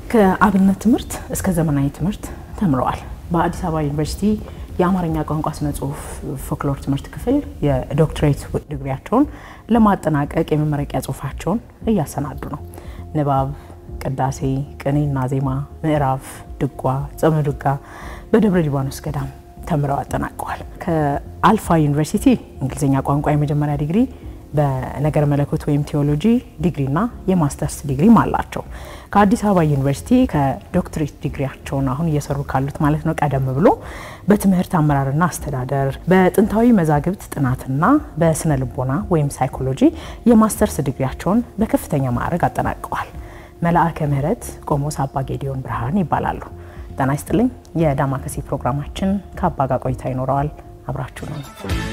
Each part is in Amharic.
ከአብነት ትምህርት እስከ ዘመናዊ ትምህርት ተምረዋል። በአዲስ አበባ ዩኒቨርሲቲ የአማርኛ ቋንቋ ስነ ጽሁፍ ፎክሎር ትምህርት ክፍል የዶክትሬት ዲግሪያቸውን ለማጠናቀቅ የመመረቂያ ጽሁፋቸውን እያሰናዱ ነው። ንባብ፣ ቅዳሴ፣ ቅኔና ዜማ፣ ምዕራፍ፣ ድጓ፣ ጾመ ድጓ በደብረ ሊባኖስ ገዳም ተምረው አጠናቀዋል። ከአልፋ ዩኒቨርሲቲ እንግሊዝኛ ቋንቋ የመጀመሪያ ዲግሪ በነገር መለኮት ወይም ቴዎሎጂ ዲግሪና የማስተርስ ዲግሪም አላቸው። ከአዲስ አበባ ዩኒቨርሲቲ ከዶክትሬት ዲግሪያቸውን አሁን እየሰሩ ካሉት ማለት ነው ቀደም ብሎ በትምህርት አመራርና አስተዳደር በጥንታዊ መዛግብት ጥናትና በስነ ልቦና ወይም ሳይኮሎጂ የማስተርስ ዲግሪያቸውን በከፍተኛ ማዕረግ አጠናቀዋል። መልአከ ምሕረት ቆሞስ አባ ጌዲዮን ብርሃን ይባላሉ። ጤና ይስጥልኝ። የዳማከሴ ፕሮግራማችን ከአባ ጋር ቆይታ ይኖረዋል። አብራችሁ ነው።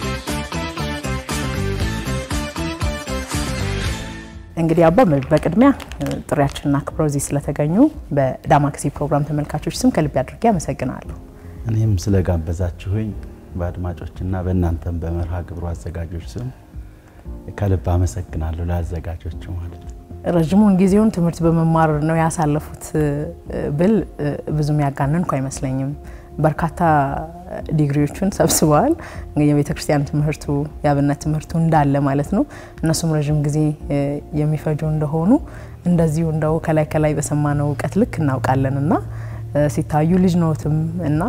እንግዲህ አባ በቅድሚያ ጥሪያችንን አክብረው እዚህ ስለተገኙ በዳማከሴ ፕሮግራም ተመልካቾች ስም ከልብ አድርጌ አመሰግናለሁ። እኔም ስለጋበዛችሁኝ በአድማጮችና በእናንተም በመርሃ ግብሩ አዘጋጆች ስም ከልብ አመሰግናለሁ። ለአዘጋጆቹ ማለት ነው። ረዥሙን ጊዜውን ትምህርት በመማር ነው ያሳለፉት ብል ብዙም ያጋነንኩ አይመስለኝም። በርካታ ዲግሪዎችን ሰብስበዋል። የቤተ ክርስቲያን ትምህርቱ የአብነት ትምህርቱ እንዳለ ማለት ነው። እነሱም ረዥም ጊዜ የሚፈጁ እንደሆኑ እንደዚሁ እንደው ከላይ ከላይ በሰማነው እውቀት ልክ እናውቃለን እና ሲታዩ ልጅ ነዎትም እና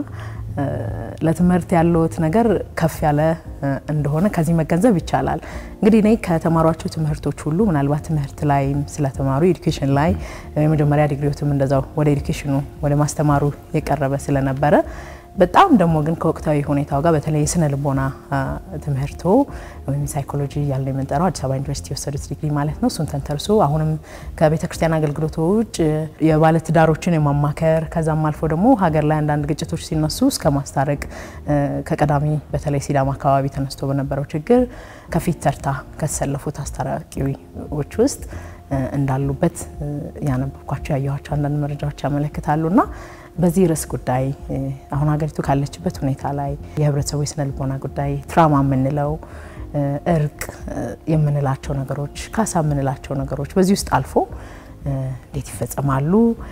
ለትምህርት ያለዎት ነገር ከፍ ያለ እንደሆነ ከዚህ መገንዘብ ይቻላል። እንግዲህ እኔ ከተማሯቸው ትምህርቶች ሁሉ ምናልባት ትምህርት ላይም ስለተማሩ ኤዱኬሽን ላይ የመጀመሪያ ዲግሪዎትም እንደዛው ወደ ኤዱኬሽኑ ወደ ማስተማሩ የቀረበ ስለነበረ በጣም ደግሞ ግን ከወቅታዊ ሁኔታው ጋር በተለይ የስነ ልቦና ትምህርቶ ወይም ሳይኮሎጂ ያለ የምንጠራው አዲስ አበባ ዩኒቨርሲቲ የወሰዱት ዲግሪ ማለት ነው። እሱን ተንተርሶ አሁንም ከቤተ ክርስቲያን አገልግሎት ውጭ የባለትዳሮችን የማማከር ከዛም አልፎ ደግሞ ሀገር ላይ አንዳንድ ግጭቶች ሲነሱ እስከ ማስታረቅ ከቀዳሚ በተለይ ሲዳማ አካባቢ ተነስቶ በነበረው ችግር ከፊት ተርታ ከተሰለፉት አስታራቂዎች ውስጥ እንዳሉበት ያነበብኳቸው ያየኋቸው አንዳንድ መረጃዎች ያመለክታሉና በዚህ ርዕስ ጉዳይ አሁን ሀገሪቱ ካለችበት ሁኔታ ላይ የህብረተሰቡ የስነ ልቦና ጉዳይ ትራማ የምንለው እርቅ የምንላቸው ነገሮች ካሳ የምንላቸው ነገሮች በዚህ ውስጥ አልፎ እንዴት ይፈጸማሉ?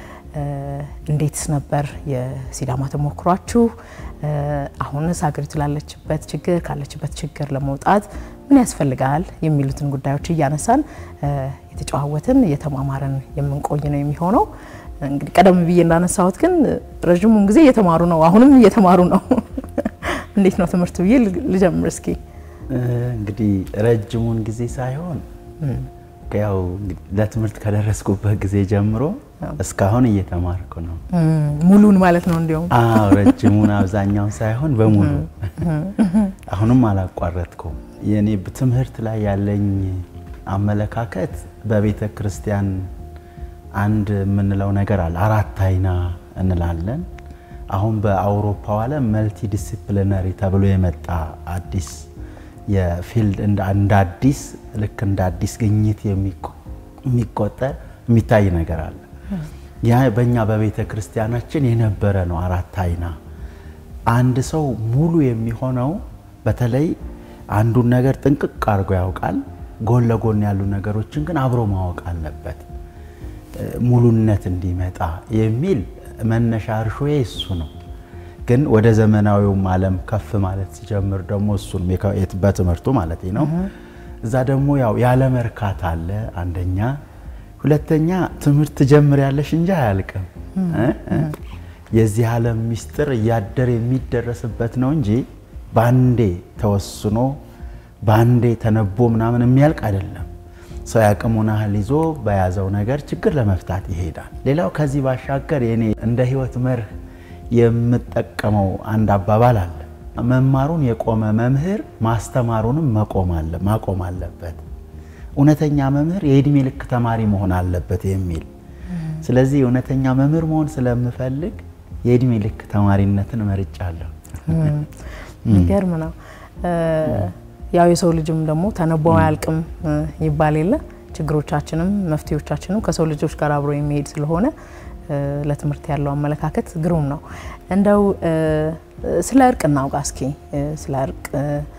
እንዴትስ ነበር የሲዳማ ተሞክሯችሁ? አሁንስ ሀገሪቱ ላለችበት ችግር ካለችበት ችግር ለመውጣት ምን ያስፈልጋል? የሚሉትን ጉዳዮች እያነሳን የተጨዋወትን እየተማማረን የምንቆይ ነው የሚሆነው። እንግዲህ ቀደም ብዬ እንዳነሳሁት ግን ረዥሙን ጊዜ እየተማሩ ነው፣ አሁንም እየተማሩ ነው። እንዴት ነው ትምህርቱ ብዬ ልጀምር እስኪ። እንግዲህ ረጅሙን ጊዜ ሳይሆን ያው ለትምህርት ከደረስኩበት ጊዜ ጀምሮ እስካሁን እየተማርኩ ነው። ሙሉን ማለት ነው እንዲሁም? አዎ ረጅሙን አብዛኛውን ሳይሆን በሙሉ አሁንም አላቋረጥኩም። የኔ ትምህርት ላይ ያለኝ አመለካከት በቤተ ክርስቲያን አንድ የምንለው ነገር አለ። አራት አይና እንላለን። አሁን በአውሮፓው ዓለም መልቲ ዲሲፕሊነሪ ተብሎ የመጣ አዲስ የፊልድ እንደ አዲስ ልክ እንደ አዲስ ግኝት የሚቆጠር የሚታይ ነገር አለ። ያ በእኛ በቤተ ክርስቲያናችን የነበረ ነው። አራት አይና አንድ ሰው ሙሉ የሚሆነው በተለይ አንዱን ነገር ጥንቅቅ አድርጎ ያውቃል። ጎን ለጎን ያሉ ነገሮችን ግን አብሮ ማወቅ አለበት ሙሉነት እንዲመጣ የሚል መነሻ እርሾዬ እሱ ነው። ግን ወደ ዘመናዊውም ዓለም ከፍ ማለት ሲጀምር ደግሞ እሱን በትምህርቱ ማለት ነው። እዛ ደግሞ ያው ያለ መርካት አለ አንደኛ። ሁለተኛ ትምህርት ጀምር ያለሽ እንጂ አያልቅም። የዚህ ዓለም ሚስጥር እያደር የሚደረስበት ነው እንጂ በአንዴ ተወስኖ በአንዴ ተነቦ ምናምን የሚያልቅ አይደለም። ሰው ያቅሙን ያህል ይዞ በያዘው ነገር ችግር ለመፍታት ይሄዳል። ሌላው ከዚህ ባሻገር የኔ እንደ ሕይወት መርህ የምጠቀመው አንድ አባባል አለ። መማሩን የቆመ መምህር ማስተማሩንም ማቆም አለበት። እውነተኛ መምህር የእድሜ ልክ ተማሪ መሆን አለበት የሚል ስለዚህ እውነተኛ መምህር መሆን ስለምፈልግ የእድሜ ልክ ተማሪነትን መርጫለሁ። የሚገርም ነው። ያው የሰው ልጅም ደግሞ ተነቦ አያልቅም ይባል የለ ችግሮቻችንም መፍትሄዎቻችንም ከሰው ልጆች ጋር አብሮ የሚሄድ ስለሆነ ለትምህርት ያለው አመለካከት ግሩም ነው። እንደው ስለ እርቅ እናውጋ እስኪ። ስለ እርቅ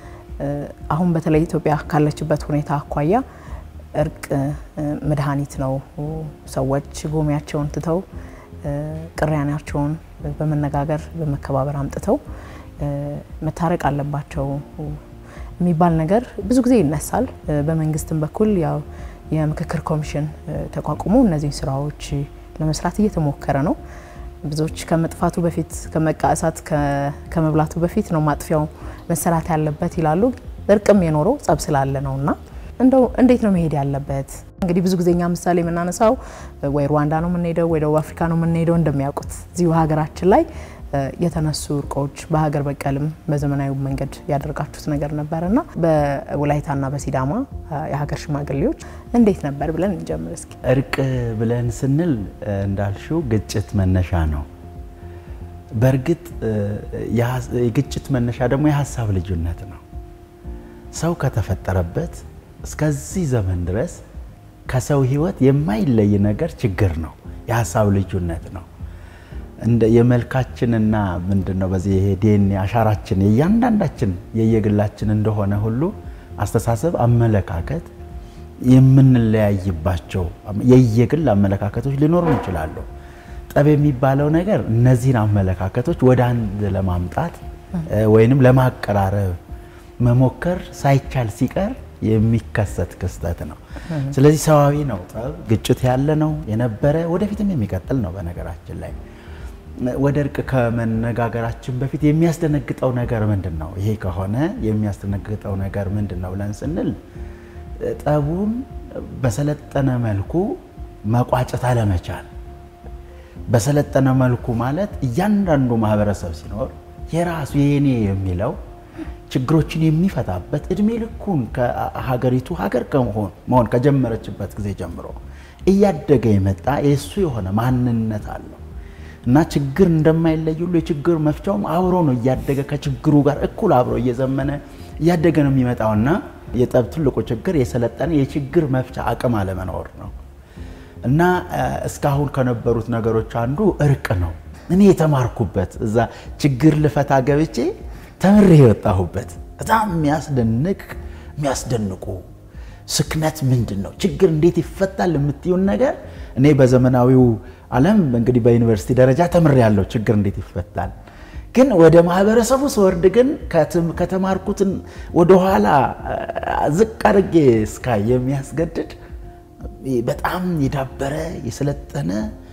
አሁን በተለይ ኢትዮጵያ ካለችበት ሁኔታ አኳያ እርቅ መድኃኒት ነው። ሰዎች ጎሚያቸውን ትተው ቅራኔያቸውን በመነጋገር በመከባበር አምጥተው መታረቅ አለባቸው የሚባል ነገር ብዙ ጊዜ ይነሳል። በመንግስትም በኩል ያው የምክክር ኮሚሽን ተቋቁሞ እነዚህን ስራዎች ለመስራት እየተሞከረ ነው። ብዙዎች ከመጥፋቱ በፊት ከመቃእሳት ከመብላቱ በፊት ነው ማጥፊያው መሰራት ያለበት ይላሉ። እርቅም የኖረው ጸብ ስላለ ነው እና እንደው እንዴት ነው መሄድ ያለበት? እንግዲህ ብዙ ጊዜ እኛ ምሳሌ የምናነሳው ወይ ሩዋንዳ ነው የምንሄደው ወይ ደቡብ አፍሪካ ነው የምንሄደው። እንደሚያውቁት እዚሁ ሀገራችን ላይ የተነሱ እርቆች በሀገር በቀልም በዘመናዊ መንገድ ያደርጋችሁት ነገር ነበር እና በወላይታና በሲዳማ የሀገር ሽማግሌዎች እንዴት ነበር ብለን እንጀምር እስኪ። እርቅ ብለን ስንል እንዳልሽው ግጭት መነሻ ነው። በእርግጥ የግጭት መነሻ ደግሞ የሀሳብ ልዩነት ነው። ሰው ከተፈጠረበት እስከዚህ ዘመን ድረስ ከሰው ሕይወት የማይለይ ነገር ችግር ነው፣ የሀሳብ ልዩነት ነው። እንደ የመልካችንና ምንድን ነው በዚህ ይሄ ዲኤንኤ አሻራችን የእያንዳንዳችን የየግላችን እንደሆነ ሁሉ አስተሳሰብ፣ አመለካከት የምንለያይባቸው የየግል አመለካከቶች ሊኖሩ ይችላሉ። ጠብ የሚባለው ነገር እነዚህን አመለካከቶች ወደ አንድ ለማምጣት ወይንም ለማቀራረብ መሞከር ሳይቻል ሲቀር የሚከሰት ክስተት ነው። ስለዚህ ሰዋዊ ነው። ጠብ ግጭት ያለ ነው የነበረ ወደፊትም የሚቀጥል ነው። በነገራችን ላይ ወደ እርቅ ከመነጋገራችን በፊት የሚያስደነግጠው ነገር ምንድን ነው? ይሄ ከሆነ የሚያስደነግጠው ነገር ምንድን ነው ብለን ስንል ጠቡን በሰለጠነ መልኩ መቋጨት አለመቻል። በሰለጠነ መልኩ ማለት እያንዳንዱ ማህበረሰብ ሲኖር የራሱ የኔ የሚለው ችግሮችን የሚፈታበት እድሜ ልኩን ከሀገሪቱ ሀገር ከመሆን መሆን ከጀመረችበት ጊዜ ጀምሮ እያደገ የመጣ የእሱ የሆነ ማንነት አለው እና ችግር እንደማይለይ ሁሉ የችግር መፍቻውም አብሮ ነው እያደገ ከችግሩ ጋር እኩል አብሮ እየዘመነ እያደገ ነው የሚመጣውና የጠብ ትልቁ ችግር የሰለጠነ የችግር መፍቻ አቅም አለመኖር ነው እና እስካሁን ከነበሩት ነገሮች አንዱ እርቅ ነው። እኔ የተማርኩበት እዛ ችግር ልፈታ ገብቼ ተምሬ የወጣሁበት በጣም የሚያስደንቅ የሚያስደንቁ ስክነት ምንድን ነው ችግር እንዴት ይፈታል የምትዩን ነገር እኔ በዘመናዊው ዓለም እንግዲህ በዩኒቨርሲቲ ደረጃ ተምሬ ያለው ችግር እንዴት ይፈታል ግን ወደ ማህበረሰቡ ስወርድ ግን ከተማርኩትን ወደኋላ ዝቅ አድርጌ እስካይ የሚያስገድድ በጣም የዳበረ የሰለጠነ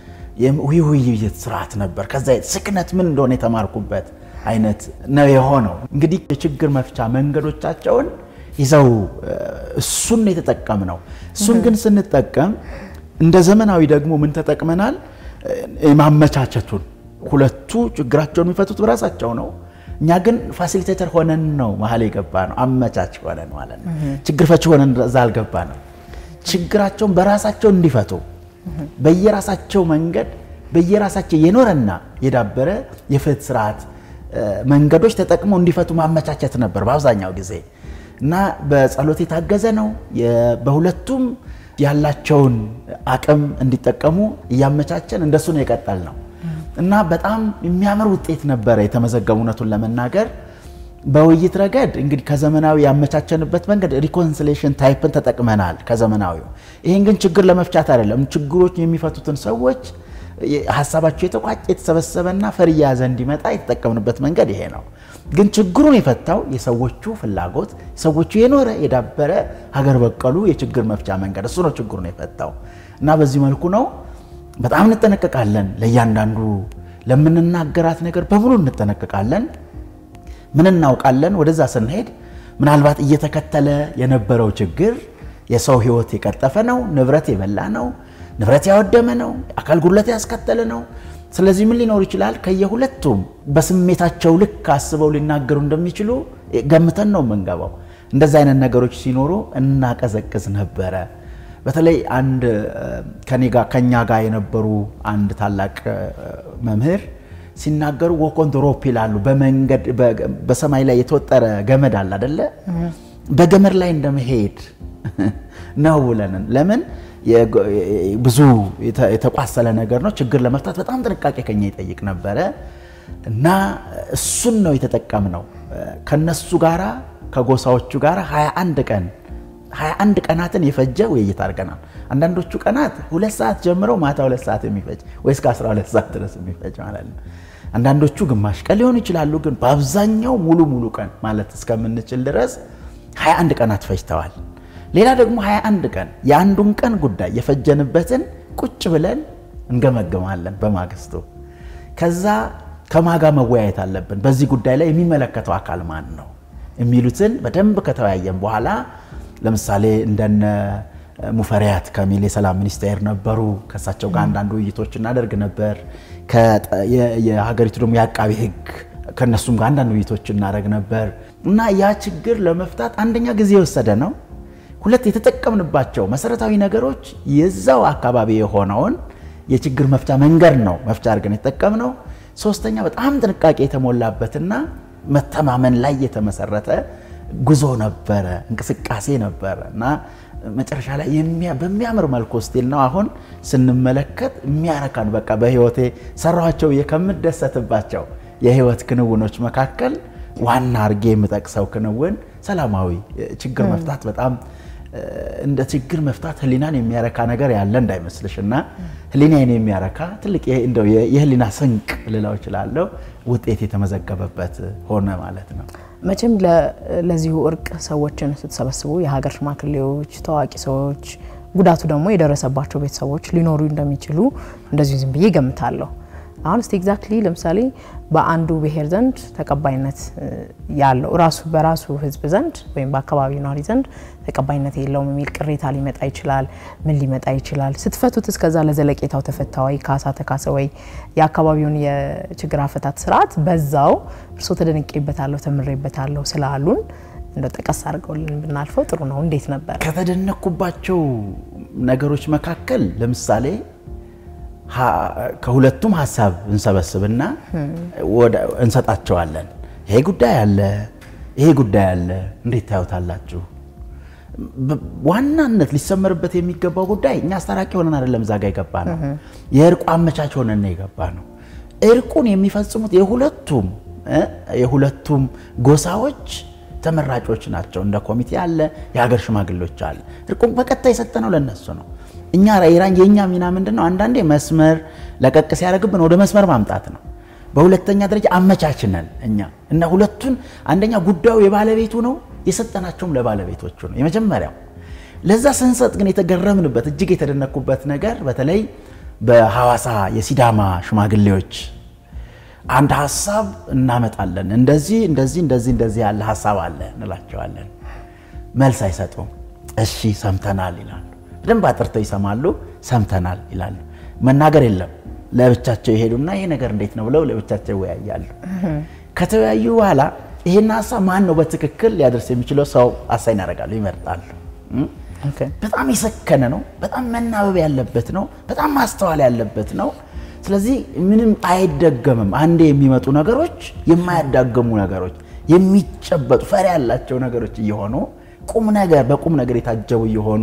ውይይት ስርዓት ነበር። ከዛ ስክነት ምን እንደሆነ የተማርኩበት አይነት ነው የሆነው። እንግዲህ የችግር መፍቻ መንገዶቻቸውን ይዘው እሱን የተጠቀም ነው። እሱን ግን ስንጠቀም እንደ ዘመናዊ ደግሞ ምን ተጠቅመናል? የማመቻቸቱን ሁለቱ ችግራቸውን የሚፈቱት በራሳቸው ነው። እኛ ግን ፋሲሊቴተር ሆነን ነው መሀል የገባ ነው። አመቻች ሆነን ማለት ነው። ችግር ፈቺ ሆነን እዛ አልገባ ነው። ችግራቸውን በራሳቸው እንዲፈቱ በየራሳቸው መንገድ በየራሳቸው የኖረና የዳበረ የፍትህ ስርዓት መንገዶች ተጠቅመው እንዲፈቱ ማመቻቸት ነበር በአብዛኛው ጊዜ እና በጸሎት የታገዘ ነው። በሁለቱም ያላቸውን አቅም እንዲጠቀሙ እያመቻቸን እንደሱ ነው የቀጠል ነው እና በጣም የሚያምር ውጤት ነበረ የተመዘገቡ። እውነቱን ለመናገር በውይይት ረገድ እንግዲህ ከዘመናዊ ያመቻቸንበት መንገድ ሪኮንሲሌሽን ታይፕን ተጠቅመናል ከዘመናዊው። ይህን ግን ችግር ለመፍቻት አይደለም። ችግሮች የሚፈቱትን ሰዎች ሀሳባቸው የተቋጨ የተሰበሰበና ፈር እየያዘ እንዲመጣ የተጠቀምንበት መንገድ ይሄ ነው። ግን ችግሩን የፈታው የሰዎቹ ፍላጎት የሰዎቹ የኖረ የዳበረ ሀገር በቀሉ የችግር መፍቻ መንገድ እሱ ነው ችግሩን የፈታው እና በዚህ መልኩ ነው በጣም እንጠነቀቃለን። ለእያንዳንዱ ለምንናገራት ነገር በሙሉ እንጠነቀቃለን። ምን እናውቃለን? ወደዛ ስንሄድ ምናልባት እየተከተለ የነበረው ችግር የሰው ሕይወት የቀጠፈ ነው፣ ንብረት የበላ ነው፣ ንብረት ያወደመ ነው፣ አካል ጉድለት ያስከተለ ነው። ስለዚህ ምን ሊኖር ይችላል? ከየሁለቱም በስሜታቸው ልክ አስበው ሊናገሩ እንደሚችሉ ገምተን ነው የምንገባው። እንደዚህ አይነት ነገሮች ሲኖሩ እናቀዘቅዝ ነበረ። በተለይ አንድ ከኛ ጋር የነበሩ አንድ ታላቅ መምህር ሲናገሩ ወኮን ሮፕ ይላሉ። በመንገድ በሰማይ ላይ የተወጠረ ገመድ አለ አደለ? በገመድ ላይ እንደመሄድ ነው ብለን ለምን ብዙ የተቋሰለ ነገር ነው። ችግር ለመፍታት በጣም ጥንቃቄ ከኛ ይጠይቅ ነበረ እና እሱን ነው የተጠቀምነው። ከነሱ ጋራ ከጎሳዎቹ ጋር 21 ቀን 21 ቀናትን የፈጀ ውይይት አድርገናል። አንዳንዶቹ ቀናት ሁለት ሰዓት ጀምረው ማታ ሁለት ሰዓት የሚፈጅ ወይ እስከ 12 ሰዓት ድረስ የሚፈጅ ማለት ነው። አንዳንዶቹ ግማሽ ቀን ሊሆኑ ይችላሉ። ግን በአብዛኛው ሙሉ ሙሉ ቀን ማለት እስከምንችል ድረስ 21 ቀናት ፈጅተዋል። ሌላ ደግሞ 21 ቀን የአንዱን ቀን ጉዳይ የፈጀንበትን ቁጭ ብለን እንገመግማለን በማግስቱ። ከዛ ከማጋ መወያየት አለብን፣ በዚህ ጉዳይ ላይ የሚመለከተው አካል ማን ነው የሚሉትን በደንብ ከተወያየን በኋላ ለምሳሌ እንደነ ሙፈሪያት ከሚል የሰላም ሚኒስቴር ነበሩ። ከእሳቸው ጋር አንዳንድ ውይይቶች እናደርግ ነበር። የሀገሪቱ ደግሞ የአቃቢ ሕግ ከእነሱም ጋር አንዳንድ ውይይቶች እናደርግ ነበር እና ያ ችግር ለመፍታት አንደኛ ጊዜ የወሰደ ነው። ሁለት የተጠቀምንባቸው መሰረታዊ ነገሮች የዛው አካባቢ የሆነውን የችግር መፍቻ መንገድ ነው መፍቻ አድርገን የተጠቀምነው። ሶስተኛ በጣም ጥንቃቄ የተሞላበትና መተማመን ላይ የተመሰረተ ጉዞ ነበረ፣ እንቅስቃሴ ነበረ እና መጨረሻ ላይ በሚያምር መልኩ ስቲል ነው አሁን ስንመለከት የሚያረካን በቃ በህይወቴ ሰራኋቸው ከምደሰትባቸው የህይወት ክንውኖች መካከል ዋና አርጌ የምጠቅሰው ክንውን ሰላማዊ ችግር መፍታት በጣም እንደ ችግር መፍታት ህሊናን የሚያረካ ነገር ያለ እንዳይመስልሽ እና ህሊናዬን የሚያረካ ትልቅ እንደው የህሊና ስንቅ ልለው እችላለሁ ውጤት የተመዘገበበት ሆነ ማለት ነው። መቼም ለዚሁ እርቅ ሰዎችን ስትሰበስቡ የሀገር ሽማግሌዎች፣ ታዋቂ ሰዎች፣ ጉዳቱ ደግሞ የደረሰባቸው ቤተሰቦች ሊኖሩ እንደሚችሉ እንደዚሁ ዝም ብዬ ገምታለሁ። አሁን እስቲ ኤግዛክትሊ ለምሳሌ በአንዱ ብሔር ዘንድ ተቀባይነት ያለው ራሱ በራሱ ህዝብ ዘንድ ወይም በአካባቢው ነዋሪ ዘንድ ተቀባይነት የለውም የሚል ቅሬታ ሊመጣ ይችላል። ምን ሊመጣ ይችላል? ስትፈቱት እስከዛ ለዘለቄታው ተፈታ ወይ ካሳ ተካሰ ወይ የአካባቢውን የችግር አፈታት ስርዓት በዛው እርሶ ተደንቄበታለሁ ተምሬበታለሁ ስላሉን እንደ ጠቀስ አድርገውልን ብናልፈው ጥሩ ነው። እንዴት ነበር? ከተደነኩባቸው ነገሮች መካከል ለምሳሌ ከሁለቱም ሀሳብ እንሰበስብና እንሰጣቸዋለን። ይሄ ጉዳይ አለ፣ ይሄ ጉዳይ አለ፣ እንዴት ታዩታላችሁ? ዋናነት ሊሰመርበት የሚገባው ጉዳይ እኛ አስታራቂ ሆነን አይደለም እዛ ጋ የገባ ነው። የእርቁ አመቻች ሆነን የገባ ነው። እርቁን የሚፈጽሙት የሁለቱም የሁለቱም ጎሳዎች ተመራጮች ናቸው። እንደ ኮሚቴ አለ፣ የሀገር ሽማግሌዎች አለ። እርቁን በቀጥታ የሰጠነው ለነሱ ነው። እኛ ኢራን የእኛ ሚና ምንድን ነው? አንዳንዴ መስመር ለቀቅ ሲያደርግብን ወደ መስመር ማምጣት ነው። በሁለተኛ ደረጃ አመቻችነን እኛ እና ሁለቱን አንደኛ ጉዳዩ የባለቤቱ ነው፣ የሰጠናቸውም ለባለቤቶቹ ነው። የመጀመሪያው ለዛ ስንሰጥ ግን የተገረምንበት እጅግ የተደነኩበት ነገር በተለይ በሐዋሳ የሲዳማ ሽማግሌዎች አንድ ሀሳብ እናመጣለን፣ እንደዚህ እንደዚህ እንደዚህ እንደዚህ ያለ ሀሳብ አለ እንላቸዋለን። መልስ አይሰጡም። እሺ ሰምተናል ይላሉ። በደንብ አጥርተው ይሰማሉ። ሰምተናል ይላሉ። መናገር የለም። ለብቻቸው ይሄዱና ይሄ ነገር እንዴት ነው ብለው ለብቻቸው ይወያያሉ። ከተወያዩ በኋላ ይሄን ሀሳብ ማን ነው በትክክል ሊያደርስ የሚችለው ሰው አሳይን ያደርጋሉ፣ ይመርጣሉ። በጣም የሰከነ ነው። በጣም መናበብ ያለበት ነው። በጣም ማስተዋል ያለበት ነው። ስለዚህ ምንም አይደገምም። አንዴ የሚመጡ ነገሮች የማያዳገሙ ነገሮች፣ የሚጨበጡ ፈሪ ያላቸው ነገሮች እየሆኑ ቁም ነገር በቁም ነገር የታጀቡ እየሆኑ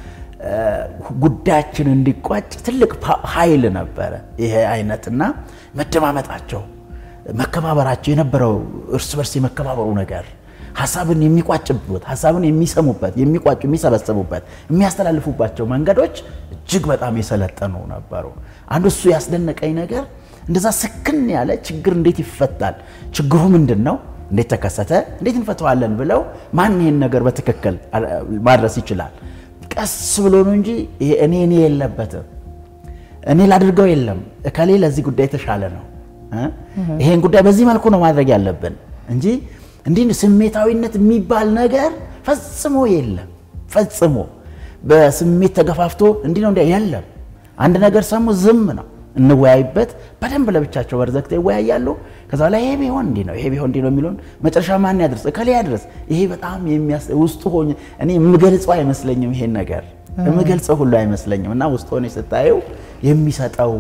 ጉዳያችን እንዲቋጭ ትልቅ ኃይል ነበረ ይሄ አይነትና መደማመጣቸው፣ መከባበራቸው የነበረው እርስ በርስ የመከባበሩ ነገር ሀሳብን የሚቋጭበት ሀሳብን የሚሰሙበት የሚቋጩ የሚሰበሰቡበት የሚያስተላልፉባቸው መንገዶች እጅግ በጣም የሰለጠኑ ነበሩ። አንዱ እሱ ያስደነቀኝ ነገር እንደዛ ስክን ያለ ችግር እንዴት ይፈታል? ችግሩ ምንድን ነው? እንዴት ተከሰተ? እንዴት እንፈተዋለን? ብለው ማን ይህን ነገር በትክክል ማድረስ ይችላል? ቀስ ብሎ ነው እንጂ እኔ እኔ የለበትም እኔ ላድርገው የለም እከሌ ለዚህ ጉዳይ የተሻለ ነው፣ ይሄን ጉዳይ በዚህ መልኩ ነው ማድረግ ያለብን እንጂ እንዲህ ስሜታዊነት የሚባል ነገር ፈጽሞ የለም። ፈጽሞ በስሜት ተገፋፍቶ እንዲህ ነው እንዲያ የለም። አንድ ነገር ሰሙ ዝም ነው እንወያይበት። በደንብ ለብቻቸው በርዘግተው ይወያያሉ። ከዛ ላይ ይሄ ቢሆን እንዲህ ነው፣ ይሄ ቢሆን እንዲህ ነው የሚለውን መጨረሻ ማን ያድርስ? እከሌ ያድርስ። ይሄ በጣም የሚያስ ውስጡ ሆኜ እኔ የምገልጸው አይመስለኝም፣ ይሄን ነገር የምገልጸው ሁሉ አይመስለኝም። እና ውስጥ ሆኜ ስታየው የሚሰጠው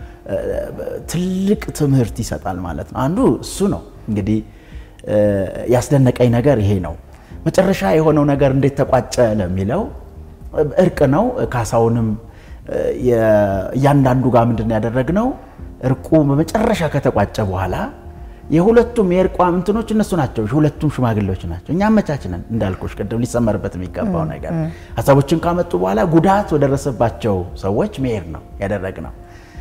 ትልቅ ትምህርት ይሰጣል ማለት ነው። አንዱ እሱ ነው እንግዲህ ያስደነቀኝ ነገር ይሄ ነው። መጨረሻ የሆነው ነገር እንዴት ተቋጨ ለሚለው እርቅ ነው። ካሳውንም እያንዳንዱ ጋር ምንድን ያደረግነው እርቁ በመጨረሻ ከተቋጨ በኋላ የሁለቱም የእርቋ እንትኖች እነሱ ናቸው። የሁለቱም ሽማግሌዎች ናቸው። እኛ አመቻችነን እንዳልኩሽ ቅድም ሊሰመርበት የሚገባው ነገር ሀሳቦችን ካመጡ በኋላ ጉዳት ወደረሰባቸው ሰዎች መሄድ ነው ያደረግነው።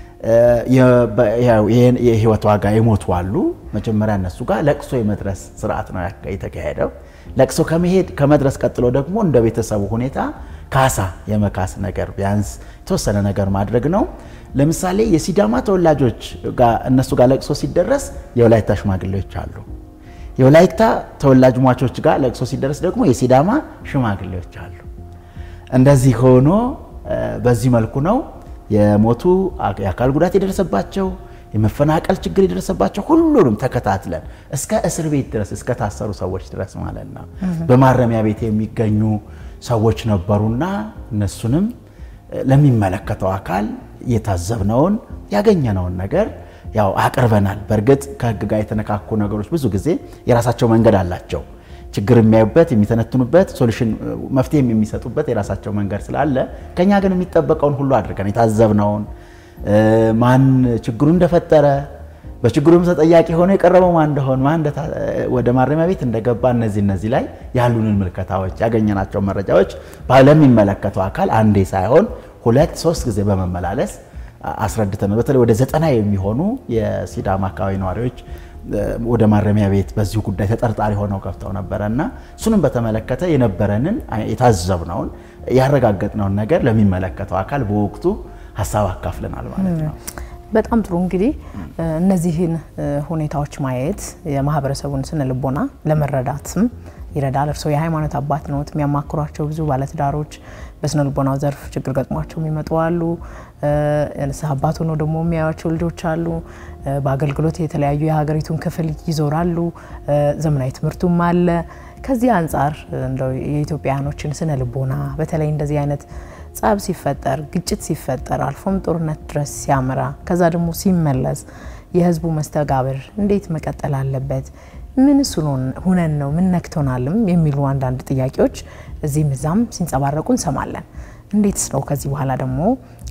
የህይወት ዋጋ የሞቱ አሉ። መጀመሪያ እነሱ ጋር ለቅሶ የመድረስ ስርዓት ነው የተካሄደው። ለቅሶ ከመሄድ ከመድረስ ቀጥሎ ደግሞ እንደ ቤተሰቡ ሁኔታ ካሳ የመካስ ነገር ቢያንስ የተወሰነ ነገር ማድረግ ነው። ለምሳሌ የሲዳማ ተወላጆች እነሱ ጋር ለቅሶ ሲደረስ የወላይታ ሽማግሌዎች አሉ። የወላይታ ተወላጅ ሟቾች ጋር ለቅሶ ሲደረስ ደግሞ የሲዳማ ሽማግሌዎች አሉ። እንደዚህ ሆኖ በዚህ መልኩ ነው የሞቱ የአካል ጉዳት የደረሰባቸው የመፈናቀል ችግር የደረሰባቸው ሁሉንም ተከታትለን እስከ እስር ቤት ድረስ እስከ ታሰሩ ሰዎች ድረስ ማለት ነው በማረሚያ ቤት የሚገኙ ሰዎች ነበሩና እነሱንም ለሚመለከተው አካል የታዘብነውን ያገኘነውን ነገር ያው አቅርበናል። በእርግጥ ከሕግ ጋር የተነካኩ ነገሮች ብዙ ጊዜ የራሳቸው መንገድ አላቸው። ችግር የሚያዩበት የሚተነትኑበት፣ ሶሉሽን መፍትሄ የሚሰጡበት የራሳቸው መንገድ ስላለ ከኛ ግን የሚጠበቀውን ሁሉ አድርገን የታዘብነውን ማን ችግሩ እንደፈጠረ በችግሩም ተጠያቂ ሆኖ የቀረበው ማን እንደሆነ ማን ወደ ማረሚያ ቤት እንደገባ እነዚህ እነዚህ ላይ ያሉንን ምልከታዎች ያገኘናቸው መረጃዎች ለሚመለከተው አካል አንዴ ሳይሆን ሁለት ሶስት ጊዜ በመመላለስ አስረድተን በተለይ ወደ ዘጠና የሚሆኑ የሲዳማ አካባቢ ነዋሪዎች ወደ ማረሚያ ቤት በዚሁ ጉዳይ ተጠርጣሪ ሆነው ገብተው ነበረ እና እሱንም በተመለከተ የነበረንን የታዘብነውን ያረጋገጥነውን ነገር ለሚመለከተው አካል በወቅቱ ሀሳብ አካፍለናል ማለት ነው። በጣም ጥሩ እንግዲህ እነዚህን ሁኔታዎች ማየት የማህበረሰቡን ስነ ልቦና ለመረዳትም ይረዳል። እርስዎ የሃይማኖት አባት ነዎት። የሚያማክሯቸው ብዙ ባለትዳሮች በስነ ልቦናው ዘርፍ ችግር ገጥሟቸው የሚመጡ አሉ። ንስሐ አባት ሆነው ደግሞ የሚያዩቸው ልጆች አሉ። በአገልግሎት የተለያዩ የሀገሪቱን ክፍል ይዞራሉ። ዘመናዊ ትምህርቱም አለ። ከዚህ አንጻር እንደው የኢትዮጵያውያኖችን ስነ ልቦና በተለይ እንደዚህ አይነት ጸብ ሲፈጠር፣ ግጭት ሲፈጠር፣ አልፎም ጦርነት ድረስ ሲያመራ ከዛ ደግሞ ሲመለስ የህዝቡ መስተጋብር እንዴት መቀጠል አለበት? ምንስ ሁነን ነው ምን ነክቶናልም የሚሉ አንዳንድ ጥያቄዎች እዚህም እዛም ሲንጸባረቁ እንሰማለን። እንዴትስ ነው ከዚህ በኋላ ደግሞ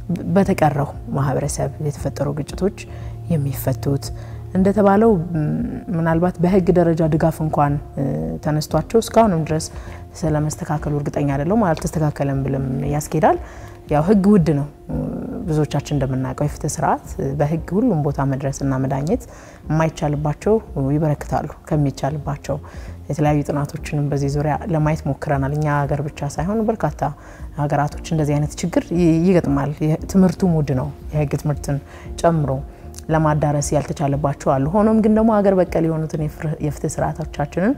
በተቀረው ማህበረሰብ የተፈጠሩ ግጭቶች የሚፈቱት? እንደተባለው ምናልባት በህግ ደረጃ ድጋፍ እንኳን ተነስቷቸው እስካሁንም ድረስ ስለመስተካከሉ እርግጠኛ አይደለሁም። አልተስተካከለም ብልም ያስኬዳል። ያው ህግ ውድ ነው። ብዙዎቻችን እንደምናውቀው የፍትህ ስርዓት በህግ ሁሉም ቦታ መድረስና መዳኘት የማይቻልባቸው ይበረክታሉ ከሚቻልባቸው። የተለያዩ ጥናቶችንም በዚህ ዙሪያ ለማየት ሞክረናል። እኛ ሀገር ብቻ ሳይሆን በርካታ ሀገራቶች እንደዚህ አይነት ችግር ይገጥማል። ትምህርቱም ውድ ነው፣ የህግ ትምህርትን ጨምሮ ለማዳረስ ያልተቻለባቸው አሉ። ሆኖም ግን ደግሞ ሀገር በቀል የሆኑትን የፍትህ ስርዓቶቻችንን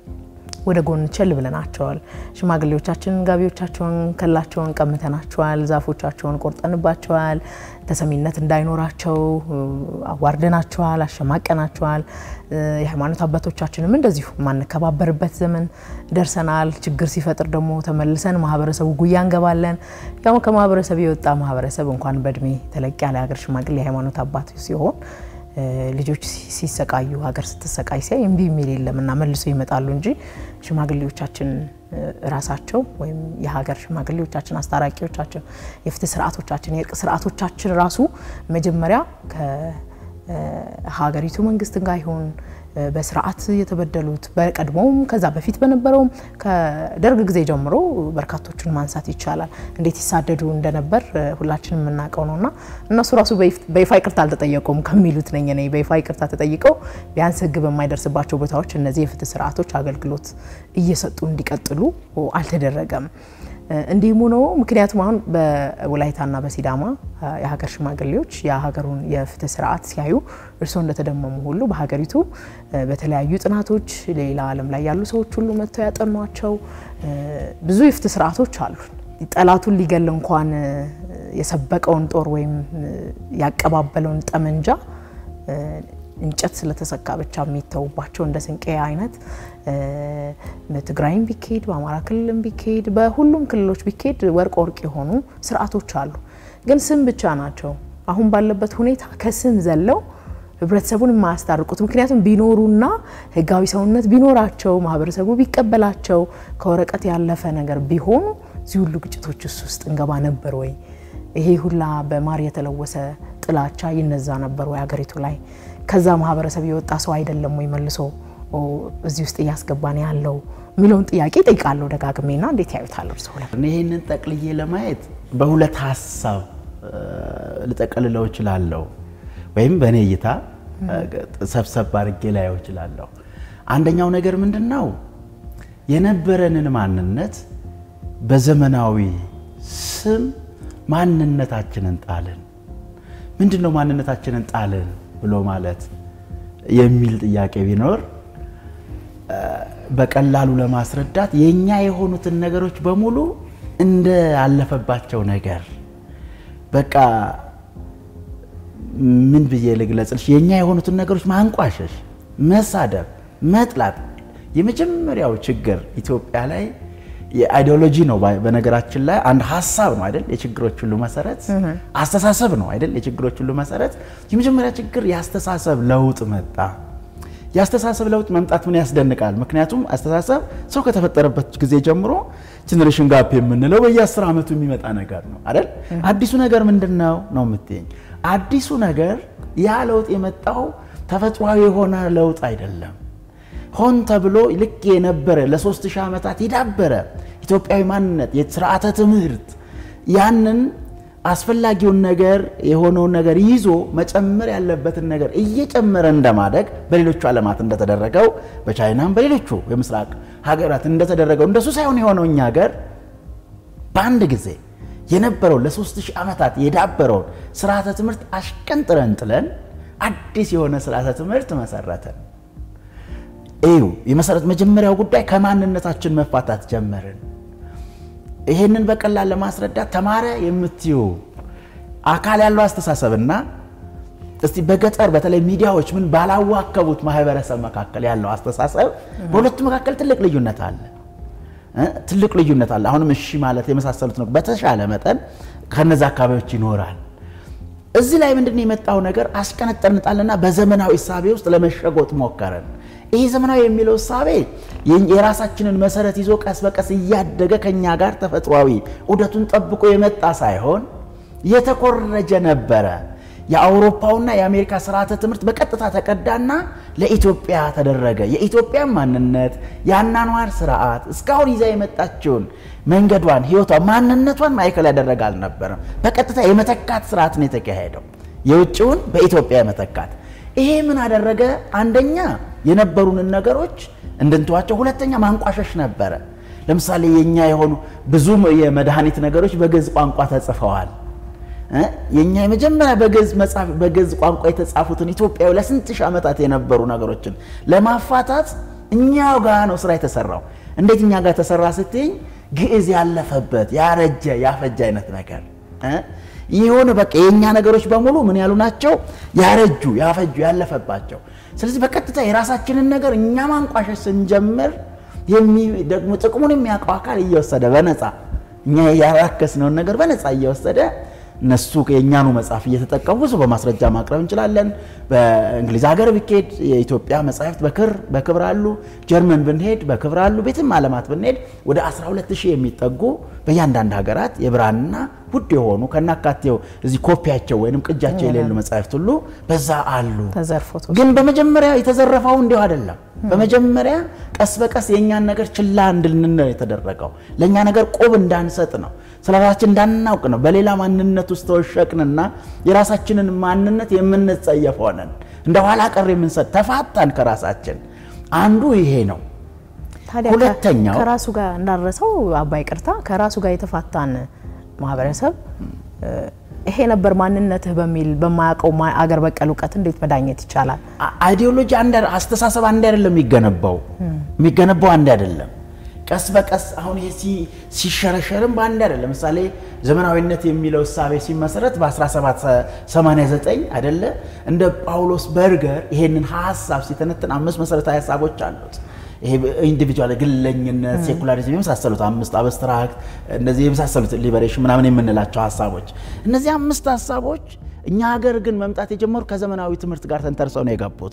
ወደ ጎን ቸል ብለናቸዋል። ሽማግሌዎቻችንን ጋቢዎቻቸውን ከላቸውን ቀምተናቸዋል። ዛፎቻቸውን ቆርጠንባቸዋል። ተሰሚነት እንዳይኖራቸው አዋርደናቸዋል፣ አሸማቀናቸዋል። የሃይማኖት አባቶቻችንም እንደዚሁ የማንከባበርበት ዘመን ደርሰናል። ችግር ሲፈጥር ደግሞ ተመልሰን ማህበረሰቡ ጉያ እንገባለን። ያው ከማህበረሰብ የወጣ ማህበረሰብ እንኳን በእድሜ ተለቅ ያለ ሀገር ሽማግሌ የሃይማኖት አባት ሲሆን ልጆች ሲሰቃዩ ሀገር ስትሰቃይ ሲያይ እምቢ የሚል የለም እና መልሶ ይመጣሉ እንጂ ሽማግሌዎቻችን ራሳቸው ወይም የሀገር ሽማግሌዎቻችን፣ አስታራቂዎቻችን፣ የፍትህ ስርዓቶቻችን፣ የእርቅ ስርዓቶቻችን ራሱ መጀመሪያ ከሀገሪቱ መንግስት ጋር ይሁን በስርዓት የተበደሉት በቀድሞውም ከዛ በፊት በነበረውም ከደርግ ጊዜ ጀምሮ በርካቶቹን ማንሳት ይቻላል። እንዴት ይሳደዱ እንደነበር ሁላችንም የምናውቀው ነው እና እነሱ ራሱ በይፋ ይቅርታ አልተጠየቁም ከሚሉት ነኝ እኔ። በይፋ ይቅርታ ተጠይቀው ቢያንስ ሕግ በማይደርስባቸው ቦታዎች እነዚህ የፍትህ ስርዓቶች አገልግሎት እየሰጡ እንዲቀጥሉ አልተደረገም። እንዲህም ሆኖ ምክንያቱም አሁን በወላይታና በሲዳማ የሀገር ሽማግሌዎች የሀገሩን የፍትህ ስርዓት ሲያዩ እርስዎ እንደተደመሙ ሁሉ በሀገሪቱ በተለያዩ ጥናቶች ሌላ ዓለም ላይ ያሉ ሰዎች ሁሉ መጥተው ያጠኗቸው ብዙ የፍትህ ስርዓቶች አሉ። ጠላቱን ሊገል እንኳን የሰበቀውን ጦር ወይም ያቀባበለውን ጠመንጃ እንጨት ስለተሰካ ብቻ የሚተውባቸው እንደ ስንቄ አይነት በትግራይም ቢካሄድ በአማራ ክልልም ቢካሄድ በሁሉም ክልሎች ቢካሄድ ወርቅ ወርቅ የሆኑ ስርዓቶች አሉ። ግን ስም ብቻ ናቸው። አሁን ባለበት ሁኔታ ከስም ዘለው ህብረተሰቡን የማያስታርቁት ምክንያቱም ቢኖሩና ህጋዊ ሰውነት ቢኖራቸው ማህበረሰቡ ቢቀበላቸው ከወረቀት ያለፈ ነገር ቢሆኑ እዚህ ሁሉ ግጭቶች ውስጥ እንገባ ነበር ወይ? ይሄ ሁላ በማር የተለወሰ ጥላቻ ይነዛ ነበር ወይ ሀገሪቱ ላይ? ከዛ ማህበረሰብ የወጣ ሰው አይደለም ወይ መልሶ እዚህ ውስጥ እያስገባን ያለው የሚለውን ጥያቄ ጠይቃለሁ ደጋግሜና እንዴት ያዩታል እርስዎ? ይህንን ጠቅልዬ ለማየት በሁለት ሀሳብ ልጠቀልለው እችላለሁ፣ ወይም በእኔ እይታ ሰብሰብ አድርጌ ላየው እችላለሁ። አንደኛው ነገር ምንድን ነው? የነበረንን ማንነት በዘመናዊ ስም ማንነታችንን ጣልን። ምንድን ነው ማንነታችንን ጣልን ብሎ ማለት የሚል ጥያቄ ቢኖር በቀላሉ ለማስረዳት የኛ የሆኑትን ነገሮች በሙሉ እንደ አለፈባቸው ነገር በቃ ምን ብዬ ልግለጽልሽ? የኛ የሆኑትን ነገሮች ማንቋሸሽ፣ መሳደብ፣ መጥላት የመጀመሪያው ችግር ኢትዮጵያ ላይ የአይዲዮሎጂ ነው። በነገራችን ላይ አንድ ሀሳብ ነው አይደል? የችግሮች ሁሉ መሰረት አስተሳሰብ ነው አይደል? የችግሮች ሁሉ መሰረት የመጀመሪያ ችግር የአስተሳሰብ ለውጥ መጣ። የአስተሳሰብ ለውጥ መምጣት ምን ያስደንቃል? ምክንያቱም አስተሳሰብ ሰው ከተፈጠረበት ጊዜ ጀምሮ ጀኔሬሽን ጋፕ የምንለው በየአስር ዓመቱ የሚመጣ ነገር ነው አይደል? አዲሱ ነገር ምንድን ነው ነው የምትይኝ? አዲሱ ነገር ያ ለውጥ የመጣው ተፈጥሯዊ የሆነ ለውጥ አይደለም። ሆን ተብሎ ልክ የነበረ ለሶስት ሺህ ዓመታት የዳበረ ኢትዮጵያዊ ማንነት የስርዓተ ትምህርት ያንን አስፈላጊውን ነገር የሆነውን ነገር ይዞ መጨመር ያለበትን ነገር እየጨመረ እንደማደግ በሌሎቹ ዓለማት እንደተደረገው በቻይናም በሌሎቹ የምስራቅ ሀገራት እንደተደረገው እንደሱ ሳይሆን የሆነው እኛ ሀገር በአንድ ጊዜ የነበረው ለሶስት ሺህ ዓመታት የዳበረውን ስርዓተ ትምህርት አሽቀንጥረን ጥለን አዲስ የሆነ ስርዓተ ትምህርት መሰረትን። እዩ የመሰረት መጀመሪያው ጉዳይ ከማንነታችን መፋታት ጀመርን። ይሄንን በቀላል ለማስረዳት ተማረ የምትዩ አካል ያለው አስተሳሰብና እስቲ በገጠር በተለይ ሚዲያዎች ምን ባላዋከቡት ማህበረሰብ መካከል ያለው አስተሳሰብ በሁለቱ መካከል ትልቅ ልዩነት አለ። ትልቅ ልዩነት አለ። አሁንም እሺ ማለት የመሳሰሉት ነው። በተሻለ መጠን ከነዚ አካባቢዎች ይኖራል። እዚህ ላይ ምንድን የመጣው ነገር አስቀነጠንጣልና በዘመናዊ እሳቤ ውስጥ ለመሸጎጥ ሞከረን። ይህ ዘመናዊ የሚለው እሳቤ የራሳችንን መሰረት ይዞ ቀስ በቀስ እያደገ ከኛ ጋር ተፈጥሯዊ ዑደቱን ጠብቆ የመጣ ሳይሆን የተኮረጀ ነበረ። የአውሮፓውና የአሜሪካ ስርዓተ ትምህርት በቀጥታ ተቀዳና ለኢትዮጵያ ተደረገ። የኢትዮጵያ ማንነት፣ የአናኗር ስርዓት እስካሁን ይዛ የመጣችውን መንገዷን፣ ህይወቷን፣ ማንነቷን ማዕከል ያደረገ አልነበረም። በቀጥታ የመተካት ስርዓት ነው የተካሄደው፣ የውጭውን በኢትዮጵያ የመተካት ይሄ ምን አደረገ? አንደኛ የነበሩንን ነገሮች እንድንተዋቸው፣ ሁለተኛ ማንቋሸሽ ነበረ። ለምሳሌ የኛ የሆኑ ብዙ የመድኃኒት ነገሮች በግዕዝ ቋንቋ ተጽፈዋል። የኛ የመጀመሪያ በግዕዝ መጽሐፍ በግዕዝ ቋንቋ የተጻፉትን ኢትዮጵያዊ ለስንት ሺህ ዓመታት የነበሩ ነገሮችን ለማፋታት እኛው ጋር ነው ስራ የተሰራው። እንዴት እኛ ጋር ተሰራ ስትይኝ፣ ግዕዝ ያለፈበት ያረጀ ያፈጀ አይነት ነገር የሆነ በቃ የእኛ ነገሮች በሙሉ ምን ያሉ ናቸው? ያረጁ ያፈጁ ያለፈባቸው። ስለዚህ በቀጥታ የራሳችንን ነገር እኛ ማንቋሸሽ ስንጀምር ደግሞ ጥቅሙን የሚያውቀው አካል እየወሰደ በነፃ እኛ ያራከስነውን ነገር በነፃ እየወሰደ እነሱ የእኛኑ መጽሐፍ እየተጠቀሙ ብዙ በማስረጃ ማቅረብ እንችላለን። በእንግሊዝ ሀገር ብንሄድ የኢትዮጵያ መጽሐፍት በክብር አሉ። ጀርመን ብንሄድ በክብር አሉ። ቤትም ዓለማት ብንሄድ ወደ 12 ሺህ የሚጠጉ በእያንዳንድ ሀገራት የብራና ውድ የሆኑ ከናካቴው እዚህ ኮፒያቸው ወይም ቅጃቸው የሌሉ መጽሐፍት ሁሉ በዛ አሉ። ግን በመጀመሪያ የተዘረፈው እንዲሁ አይደለም። በመጀመሪያ ቀስ በቀስ የእኛን ነገር ችላ እንድልን ነው የተደረገው። ለእኛ ነገር ቆብ እንዳንሰጥ ነው ስለ ራሳችን እንዳናውቅ ነው። በሌላ ማንነት ውስጥ ተወሸቅንና የራሳችንን ማንነት የምንጸየፍ ሆነን እንደ ኋላ ቀር የምንሰጥ ተፋታን ከራሳችን። አንዱ ይሄ ነው። ሁለተኛው ከራሱ ጋር እንዳረሰው አባይ ቅርታ ከራሱ ጋር የተፋታን ማህበረሰብ ይሄ ነበር ማንነትህ በሚል በማያውቀው አገር በቀል እውቀት እንዴት መዳኘት ይቻላል? አይዲዮሎጂ አንድ አስተሳሰብ አንድ አይደለም የሚገነባው የሚገነባው አንድ አይደለም። ቀስ በቀስ አሁን ይሄ ሲሸረሸርም በአንድ አይደለም። ለምሳሌ ዘመናዊነት የሚለው እሳቤ ሲመሰረት በ1789 አይደለ እንደ ጳውሎስ በርገር ይሄንን ሀሳብ ሲተነትን አምስት መሰረታዊ ሀሳቦች አሉት። ይሄ ኢንዲቪጁዋል ግለኝነት፣ ሴኩላሪዝም የመሳሰሉት አምስት አብስትራክት እነዚህ የመሳሰሉት ሊበሬሽን ምናምን የምንላቸው ሀሳቦች እነዚህ አምስት ሀሳቦች እኛ ሀገር ግን መምጣት የጀመሩ ከዘመናዊ ትምህርት ጋር ተንተርሰው ነው የገቡት